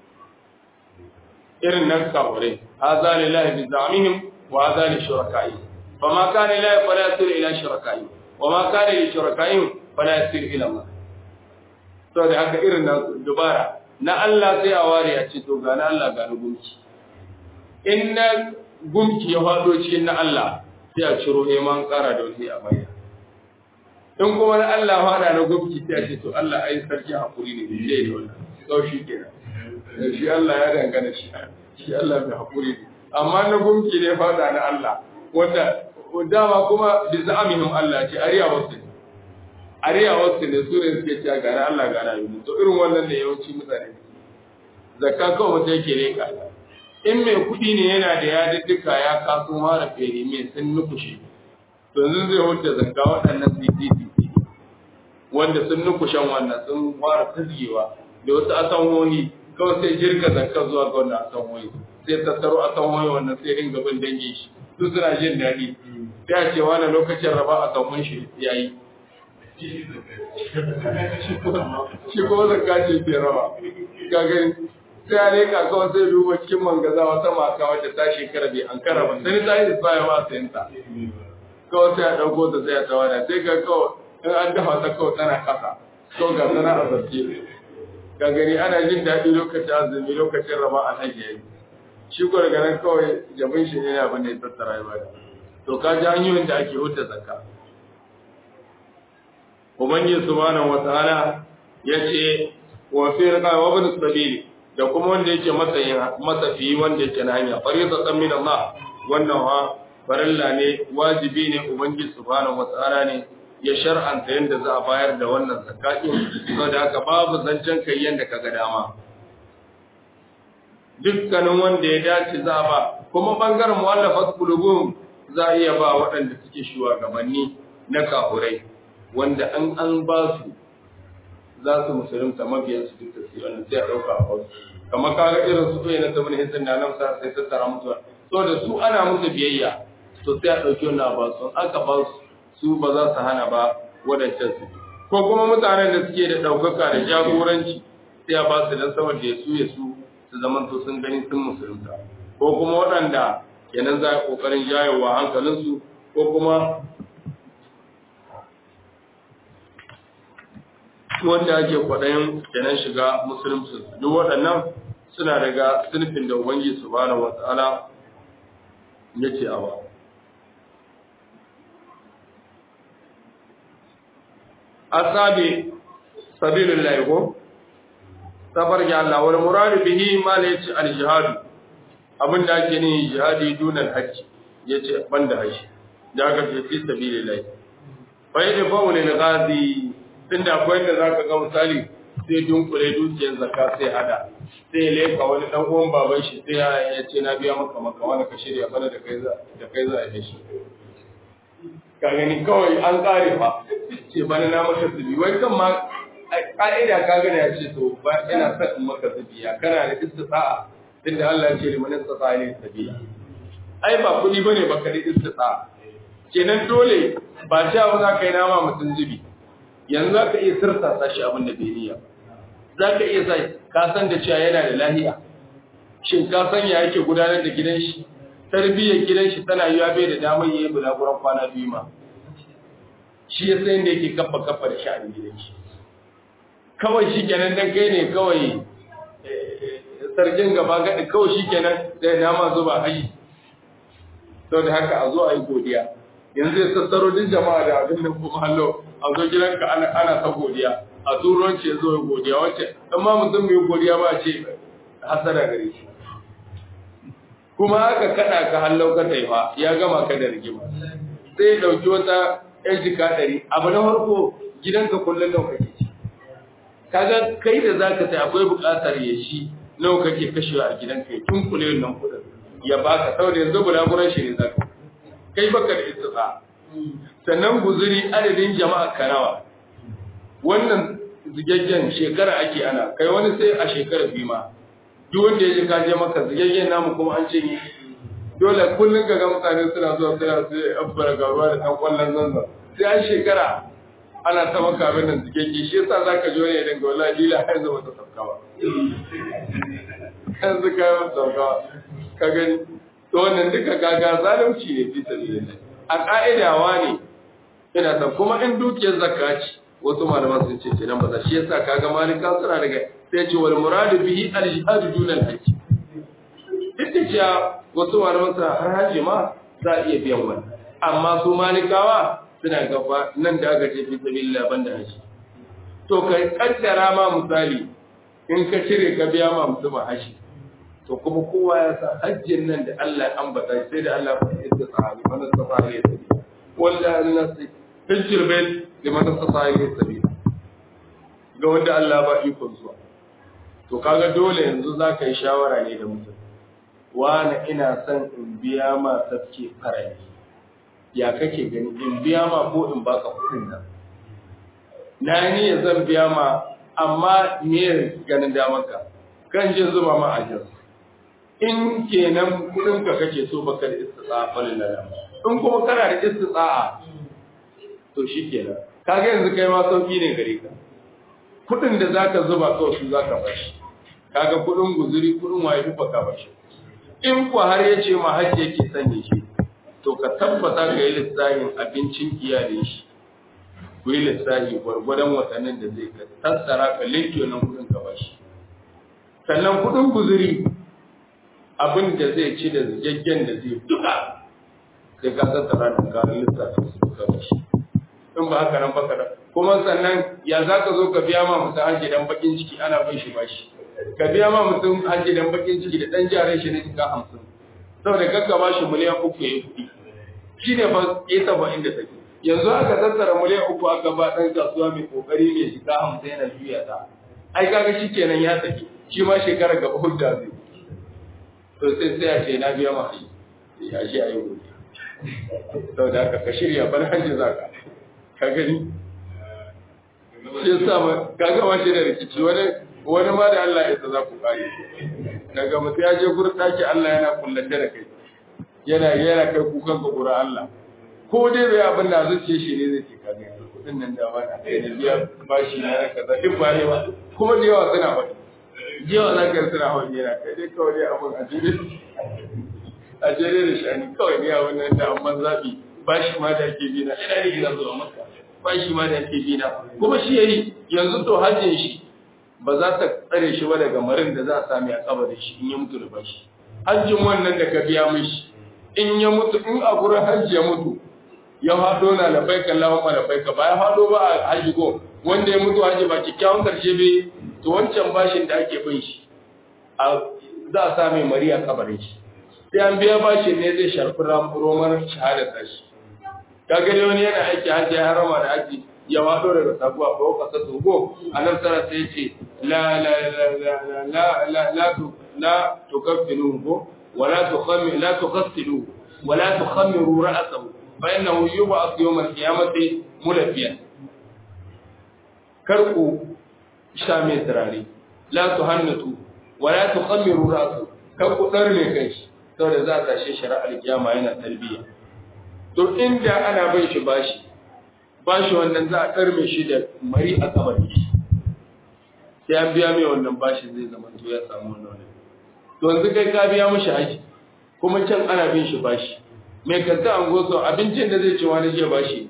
irin nan kawure hadha lillahi bi za'mihim wa hadha li shuraka'i fa ma kana lillahi fala yasir ila shuraka'i wa ma kana li shuraka'i fala yasir ila Allah to da haka irin na dubara na Allah sai a ware a ce to ga na Allah ga na gumki in na gumki ya faɗo cikin na Allah sai a ciro neman ƙara da wani a baya in kuma na Allah faɗa na gumki sai a ce to Allah ai sarki hakuri ne sai da wannan sau shi kenan shi Allah ya dangana shi shi Allah mai hakuri ne amma na gumki ne faɗa na Allah wanda dama kuma bi za'amihim Allah ce ariya wasu ne ariya wasu ne su ne suke cewa gana Allah gana yi to irin wannan ne yawanci mutane zakka kawai mutum yake leka in mai kuɗi ne yana da yadiddika ya kaso mara fere mai sun nukushe to yanzu zai huta zakka waɗannan CCTV wanda sun nukushen wannan sun fara tazgewa da wasu asanhohi kawai sai jirga zakka zuwa ga wannan asanhohi sai tattaro asanhohi wannan sai ringa bin dangin shi su suna jin daɗi sai a ce wani lokacin raba a kan shi ya yi shi kuma zakka ce ke raba ka gani sai a reka kawai sai duba cikin mangaza wata mata wacce ta shekara bai an kara ba sai ta yi isbaya ma sayan ta kawai sai a ɗauko ta sai a tawada sai ga kawai in an dafa ta kawai tana ƙasa kawai ga tana a zarce ka gani ana jin daɗi lokacin azumi lokacin raba a nan yayi shi ko daga nan kawai jabin shi ne abin da ya tattara ya bada to ka ji hanyoyin da ake huta zakka ubangiji subhanahu wataala yace wa fi riqa wa ibn sabili da kuma wanda yake matsayin matsafi wanda yake na hanya fariidatan min Allah wannan ha farilla ne wajibi ne ubangiji subhanahu wataala ne ya shar'anta yanda za a bayar da wannan zakatin saboda haka babu zancen kai yanda kaga dama dukkanin wanda ya dace za a ba kuma bangaren mu'allafat qulubum za a iya ba waɗanda suke shugabanni na kafurai wanda an an ba su za su musulunta mabiyan su duk da su wanda sai a ɗauka a wasu kamar kaga irin su ɗaya na tabin hisin da nan sa sai tattara musu so da su ana musu biyayya to sai a ɗauki wannan ba su aka ba su su ba za su hana ba wadancan su ko kuma mutanen da suke da ɗaukaka da jagoranci sai a ba su dan saboda ya su ya su su zaman to sun gani sun musulunta ko kuma waɗanda kenan za a ƙoƙarin jayewa hankalinsu ko kuma wanda ake kwaɗayin kenan shiga musulunci duk waɗannan suna daga sunfin da ubangiji subhanahu wata'ala ya ce a ba asabi sabilillahi ko safar ga Allah wal muradu bihi ma la yace al jihad abin da ake ni jihadi dunan hajji yace banda haji da aka ce fi sabilillahi fa yadda fa'ul lil ghazi tunda akwai da zaka ga misali sai dunkule dukiyar zakka sai hada sai leka wani dan uwan baban shi sai ya ce na biya maka maka wani ka shirya bana da kai za da kai za a yi shi ka gani kawai an kare fa ce bana na maka zubi wai kan ma ka'ida ka gane ya ce to ba ina son in maka zubi ya kana da istita'a tunda Allah ya ce liman istata'a ne sabila ai ba kudi bane baka da istita'a kenan dole ba ta ba za ka yi nama mutum zubi yanzu za ka iya sirta shi abin da bai niyya za ka iya sa ka san da cewa yana da lahiya shin ka san ya yake gudanar da gidan shi tarbiyyar gidan shi tana yiwa bai da damar yayi bulaguran kwana biyu ma shi ya san da yake kafa kafa da sha'anin gidan shi kawai shi kenan dan kai ne kawai sarkin gaba gadi kawai shi kenan da nama zuba hayi saboda haka a zo a yi godiya yanzu ya sassaro din jama'a da abin nan kuma hallo a zo gidanka ana ana ta godiya a turanci ya zo ya godiya wacce dan ma mutum mai godiya ba ce hasara gare shi kuma aka kada ka hallo ka taifa ya gama ka da rigima sai ya dauki wata yan jika ɗari abu na farko gidanka kullum nawa kake ci kaga kai da zaka sai akwai buƙatar ya shi nawa kake kashewa a gidanka ya tunkule wannan kuɗin ya baka saboda yanzu bulaguran shi ne zaka kai baka da istisa sannan guzuri adadin jama'a karawa wannan zigaggen shekara ake ana kai wani sai a shekara biyu ma duk wanda ya ji ka je maka zigaggen namu kuma an ce ni dole kullum ga mutane suna zuwa suna sai abbara garuwa da ɗan kwallon zanzan sai an shekara ana ta maka abin nan zigagge shi yasa zaka ji wani idan ga wallahi lila har yanzu bata sauka ba yanzu ka yi sauka ka gani to wannan duka gaga zalunci ne fi sabilillah a ka'idawa ne ina san kuma in dukiyar zakka ce wasu malaman sun ce kenan ba za shi yasa kaga malika suna daga sai ce wal muradu bihi al jihad dun al hajj duk da cewa wasu malaman suna har haji ma za a iya biyan wani amma su malikawa suna gaba nan da aka ce fi sabilillah banda haji to kai kaddara ma misali in ka cire ka biya ma mutum haji to kuma kowa ya sa hajjin nan da Allah ya ambata sai da Allah ya faɗi sahabi man sahabi ya tabi wallahi Allah sai hajjir bai liman sahabi ya tabi ga wanda Allah ba iko zuwa to kaga dole yanzu zaka yi shawara ne da mutum wani ina son in biya ma tafke farali ya kake gani in biya ma ko in baka kuɗin nan na ni ya zan biya ma amma me ganin da maka kan jin zuba ma ajiyar in kenan kudin ka kake so baka da istita'a falillah in kuma kana da istita'a to shikenan kaga yanzu kai ma sauki ne gare ka kudin da zaka zuba kawai su zaka bashi kaga kudin guzuri kudin waye duka ka bashi in ku har ya ce ma hajji yake sanya shi to ka tabbata ka yi lissafin abincin iyalin shi ku yi lissafi gwargwadon watannin da zai ka tattara ka linke nan kudin ka bashi sannan kudin guzuri abin da zai ci da zigaggen da zai duka sai ka tattara da ka lissafin su ka bashi in ba haka nan baka da kuma sannan ya za ka zo ka biya ma mutum hajji dan bakin ciki ana bin shi bashi ka biya ma mutum hajji dan bakin ciki da dan jaran shi ne cika hamsin saboda kakka ba shi miliyan uku ya yi kuɗi shi ne fa ya saba inda take yanzu aka tattara miliyan uku aka ba ɗan kasuwa mai kokari mai shiga hamsin yana juya ta ai kaga shi kenan ya tafi shi ma shekara gaba hudda zai to sai sai a ce na biya ma hajji ya shi a yi gobe saboda haka ka shirya ban hajji za ka ka gani shi yasa ma kaga ma shi da rikici wani wani ma da Allah ya za ku kare daga mutum ya je gurin daki Allah yana kullace da kai yana yana kai kukan ka gurin Allah ko dai bai abin da zuciye shi ne zai ce ka ga kudin nan da ba na kai da biya bashi na na kaza duk ba ne ba kuma da yawa suna faɗi yawa za ka suna faɗi yana kai dai kawai dai abin a jere a jere da shani kawai ne a wannan da amma zaɓi bashi ma da ake bi na ina ne gina zuwa maka bashi ma da ake bi na kuma shi yayi yanzu to hajjin shi ba za ta tsare shi ba daga marin da za a sami a kabarin shi in ya mutu da bashi hajjin wannan da ka biya mishi in ya mutu in a gurin hajji ya mutu ya haɗo na labai kan lawan ma labai ka ba ya haɗo ba a hajji ko wanda ya mutu hajji ba kyakkyawan karshe bai to wancan bashin da ake bin shi a za a sami mari a kabarin shi sai an biya bashin ne zai sharfi romar shahadar tashi ka gani wani yana aiki hajji ya harama da hajji ya wado daga sabuwa ko kasa togo anan tara sai ce la la la la la la la tu la tukaffiru ko wala tukhammi la tuqassilu wala tukhammiru ra'sahu fa innahu yub'ath yawm al-qiyamati mulabbiyan karku sha mai turare la tuhannatu wala tukhammiru ra'sahu karku darle kai saboda za ta shi shari'ar kiyama yana talbiya to inda ana bin shi bashi bashi wannan za a karme shi da mari a kabari sai an biya mai wannan bashi zai zama to ya samu wannan wani to yanzu kai ka biya mishi haji kuma can ana bin shi bashi mai kanta an goso abincin da zai ci wani jiya bashi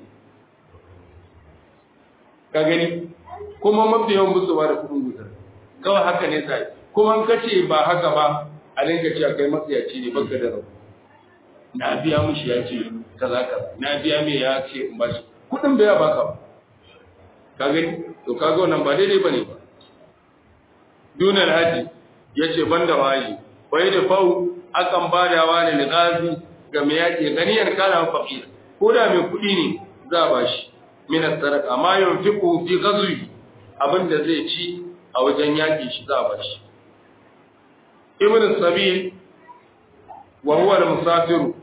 ka gani kuma mafi yawan musu ba da kudin guzar kawai haka ne sai kuma an kace ba haka ba a dinga cewa kai matsayaci ne baka da rabu na biya mishi ya ce kaza kaza na biya mai ya ce in bashi kudin bai baka ba ka gani to kaga wannan ba daidai bane ba dunan haji yace banda waji wai da fau akan badawa ne ligazi ga mai yake ganiyar kana faqir ko da mai kudi ne za ba shi min sadaka ma yunfiqu fi ghazwi abinda zai ci a wajen yaki shi za ba shi ibn sabil wa huwa al-musafiru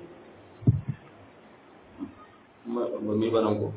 ba mi ba nan ko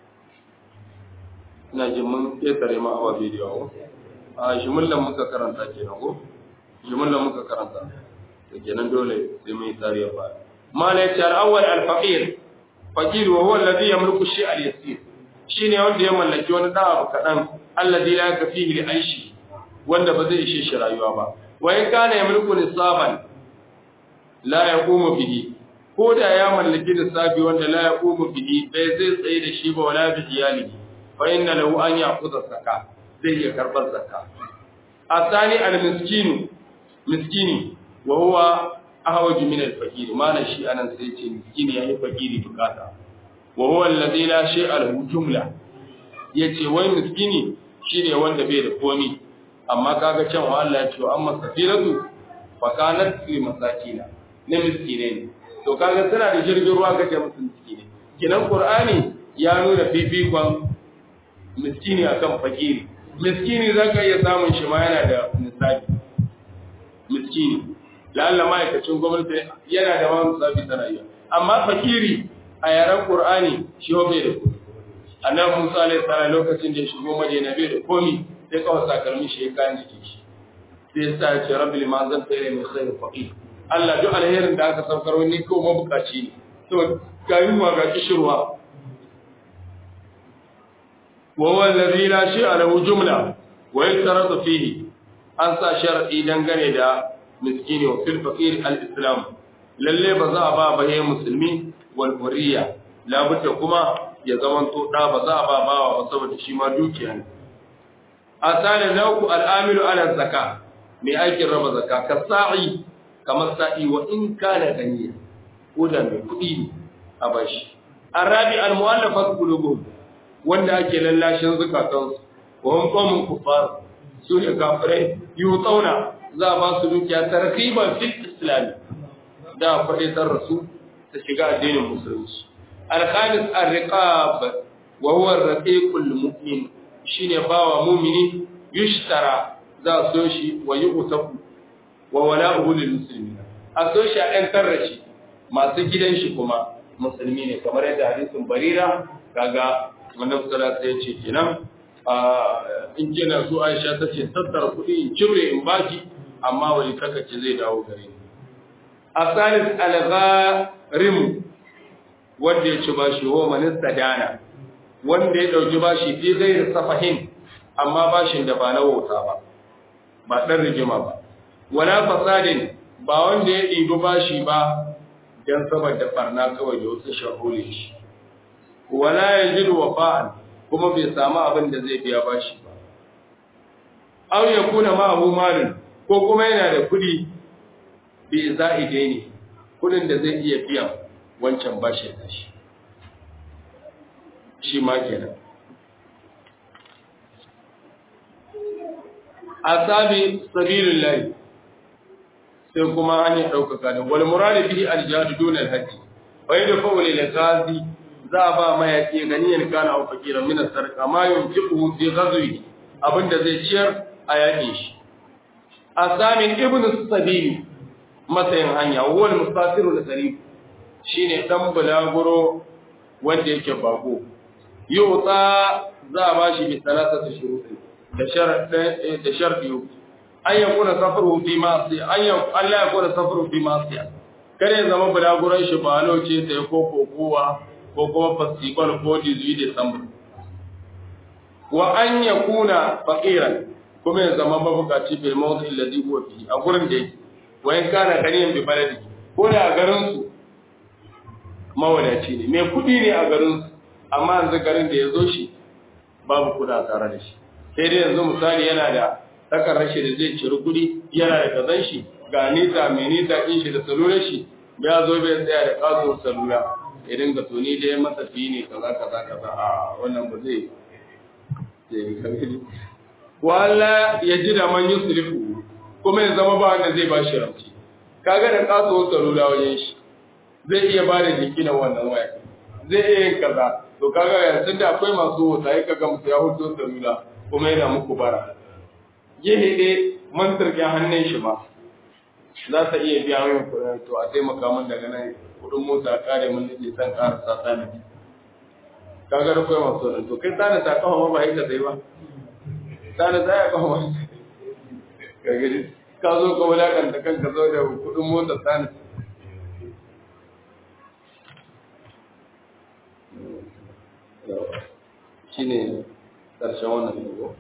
ina jin mun ƙetare ma awa bidiyo ko a jimillan muka karanta kenan ko jimillan muka karanta to kenan dole sai mun yi tsariya ba mala yace al-awwal al-faqir faqir wa huwa alladhi yamliku shay al-yasir shine wanda ya mallaki wani da abu kadan alladhi la yakfihi li aishi wanda ba zai ishe shi rayuwa ba wa in kana yamliku nisaban la yaqumu bihi ko da ya mallaki lissafi wanda la ya ƙumu bihi bai zai tsaye da shi ba wala bi iyalihi fa inna lahu an ya'khudha zakka zai iya karbar zakka asani al miskinu miskini wa huwa ahwaju min al faqir mana shi anan sai ce miskini yayi fakiri bukata wa huwa alladhi la shay'a lahu jumla yace wai miskini shine wanda bai da komi amma kaga can wa Allah ya ce amma safiratu fa kanat fi masakina ne miskine ne to kaga suna da jirgin ruwa kace musu miskine kinan qur'ani ya nuna fifikon miskini akan fakiri miskini zaka iya samun shi ma yana da nisabi miskini lalla ma'aikacin gwamnati yana da wani nisabi tana iya amma fakiri a yaren qur'ani shi ho bai da kuɗi annabi Musa alaihi salam lokacin da ya shigo Madina bai da komi sai kawai sakalmin shi ya kayan jikin shi sai ya sa ya ce rabbi liman zan tsere min khairu faqir Allah duk alherin da aka saukar wani ko mabukaci ne to ga yunwa ga kishirwa wa huwa alladhi la shay'a lahu jumla wa yastaratu fihi an sa shar'i dangane da miskini wa fil faqir al islam lalle ba za a ba baye musulmi wal hurriya labudda kuma ya zamanto da ba za a ba bawa ba saboda shi ma dukiya ne asali nauku al'amilu ala zaka mai aikin raba zaka ka sa'i kamar sa'i wa in kana ganiya ko da mai kuɗi ne a bashi arabi al-mu'allafat qulubuhum wanda ake lallashin zukatansu wa hum qawmun kuffar su ne kafirai yutsauna za a ba su dukiya tarkiban fil islam da faɗaitar rasu ta shiga addinin musulunci al-khamis ar-riqab wa huwa ar-raqiqul mu'min shine bawa mu'mini yushtara za so shi wa yu'taku wa wala'uhu lil muslimin a so shi a ɗan tarrashi masu gidan shi kuma musulmi ne kamar yadda hadisin barira kaga wannan sallallahu ya ce kenan in kina so Aisha ta ce tattara kuɗi in cire in baki amma wani takace zai dawo gare ni asalis al-gharim wanda ya ci bashi wa manista dana wanda ya dauki bashi fi ghairi safahin amma bashin da ba na wauta ba ba dan rigima ba wala fasadin ba wanda ya ɗibi bashi ba dan saboda farna kawai da wasu shahule shi wala yajidu wafa'an kuma bai samu abin da zai biya bashi ba aw yakuna ma'ahu malin ko kuma yana da kudi bi za'ide ne kudin da zai iya biyan wancan bashi da shi shi ma kenan asabi sabilillah sai kuma hanyar ɗaukaka da wal muradi bihi al-jihad dun al-hajj wa yadfa'u lil ghazi za a ba mayaki ganiyar kana au fakiran min sarqa ma yunfiqu fi ghazwi abinda zai ciyar a yaƙi shi asamin ibnu sabil matsayin hanya wal mustafiru da sarif shine dan bulaguro wanda yake bako yuta za a bashi bi salasati shuruti da sharadin da sharadi an yakuna safaru fi ma'si an yakuna Allah yakuna safaru fi ma'si kare zama bulaguron shi ba lauce sai ko kokowa ko kuma festival ko 18 December wa an yakuna faqiran kuma ya zama mabukaci bil mawdi alladhi huwa fi a gurin da yake wa in kana ganiyan bi baladi ko da a garin su mawadaci ne mai kudi ne a garin su amma yanzu garin da ya zo shi babu kuda tare da shi sai dai yanzu misali yana da takar rashi da zai ciri kudi yana da kazan shi ga nita mai nita kin shi da salular shi ya zo bai tsaya da kaso salula ya dinga to ni dai matafi ne kaza kaza kaza a wannan ba zai wala ya ji da man yusrifu kuma ya zama ba wanda zai ba shi ramci kaga da kaso salula wajen shi zai iya ba da jinkinan wannan waya zai iya yin kaza to kaga yanzu da akwai masu wata ya kaga musu ya hudo salula kuma yana muku bara gehe ne mantarkin hannun shi ma za ta iya biya min kuɗin to a taimaka min daga nan kuɗin mota kare mun nake san ƙara sa tsani kaga da kai masu nan to kai tsani ta kawo ma ba haka sai ba tsani ta ya kawo ma ka gani ka zo ka wulakanta kanka zo da kuɗin mota tsani shine ƙarshen wannan dogo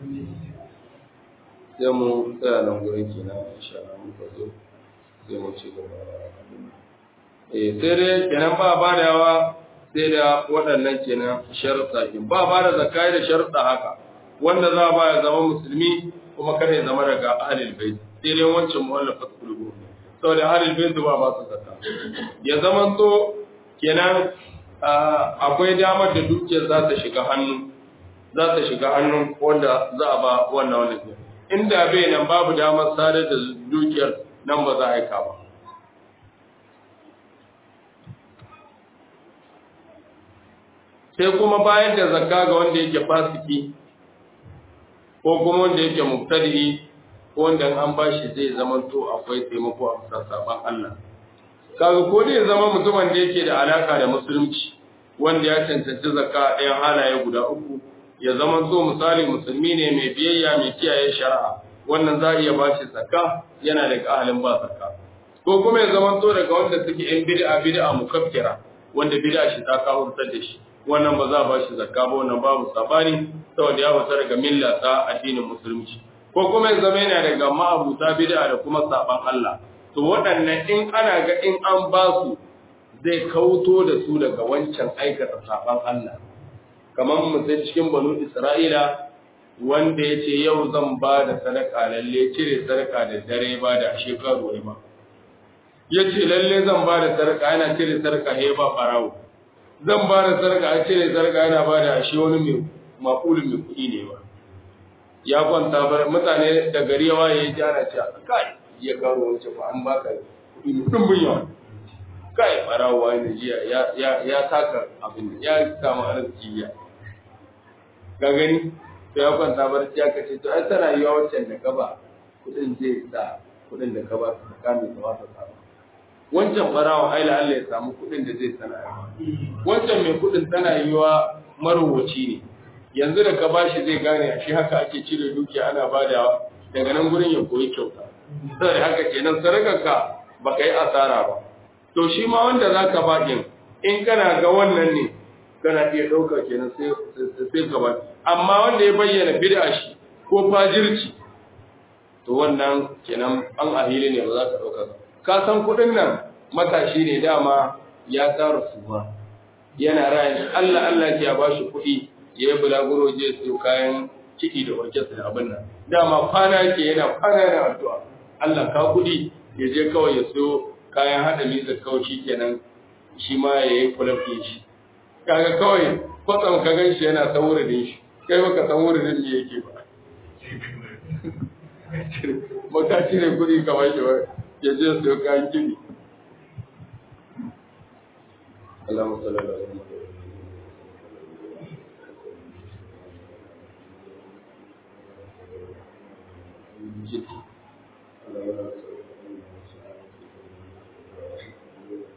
sai mu tsaya nan gurin kenan insha Allah muka zo sai mu ci gaba eh sai dai kenan ba ba da yawa sai da waɗannan kenan sharuɗa kin ba ba da zakai da sharuɗa haka wanda za ba ya zama musulmi kuma kada ya zama daga ahlul bait sai dai wancan mu'allafat qulubu saboda ahlul bait ba ba su zakka ya zama to kenan akwai damar da dukiyar za ta shiga hannu za ta shiga hannun wanda za a ba wannan wani inda bai nan babu damar sadar da dukiyar nan ba za a aika ba sai kuma bayar da zakka ga wanda yake fasiki ko kuma wanda yake mubtadi ko wanda an bashi zai zama to akwai taimako a bisa saban Allah kaga ko dai zama mutumin da yake da alaka da musulunci wanda ya cancanci zakka ɗayan halaye guda uku ya zama so misali musulmi ne mai biyayya mai kiyaye shari'a wannan za a iya bashi zakka yana da ahalin ba zakka ko kuma ya zama to daga wanda suke yan bid'a bid'a mukaffira wanda bid'a shi ta kawo da shi wannan ba za a ba shi zakka ba wannan babu sabani saboda ya fita daga milla ta addinin musulunci ko kuma ya zama yana daga ma'abuta bid'a da kuma saban Allah to waɗannan in ana ga in an ba su zai kauto da su daga wancan aikata saban Allah kamar mutum cikin banu Isra'ila wanda ya ce yau zan ba da sadaka lalle cire sadaka da dare ba da shekaru ba ya ce lalle zan ba da sadaka yana cire sadaka he ba farawo zan ba da sadaka a cire sadaka yana ba da ashe wani mai makulin mai kuɗi ne ba ya kwanta bar mutane da gari yawa ya ji ana cewa kai ya karo wancan ba an baka kuɗi mai ɗumbin yawa kai farawo wani jiya ya taka abin ya samu arziki ya ga gani to ya kwanta barci ya kace to ai tana yiwa wancan da ka ba kudin zai sa kudin da ka ba su kame ka ba su samu wancan barawa ai la Allah ya samu kudin da zai sana wancan mai kudin tana yiwa marowaci ne yanzu da ka bashi zai gane a shi haka ake cire dukiya ana badawa daga nan gurin ya koyi kyauta sai haka kenan sarakarka baka yi asara ba to shi ma wanda zaka ba din in kana ga wannan ne kana iya ɗauka kenan sai sai ka ba amma wanda ya bayyana bid'a shi ko fajirci to wannan kenan an ahili ne ba za ka ɗauka ba ka san kuɗin nan matashi ne dama ya tsara su ba yana rayan Allah Allah ya ba shi kuɗi ya yi bulaguro je su kayan kiɗi da orkestra da abin nan dama kwana yake yana kwana yana addu'a Allah ka kuɗi ya je kawai ya so kayan haɗa misa kawai shi kenan shi ma ya yi kulafi shi kaga kawai kwatsam ka gan shi yana ta wuridin shi kai baka san wuridin me yake ba ba ka cire kuɗi kamar shi ba ya je su kayan kiɗi Allahumma salli ala Muhammad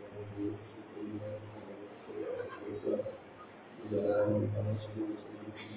Thank you.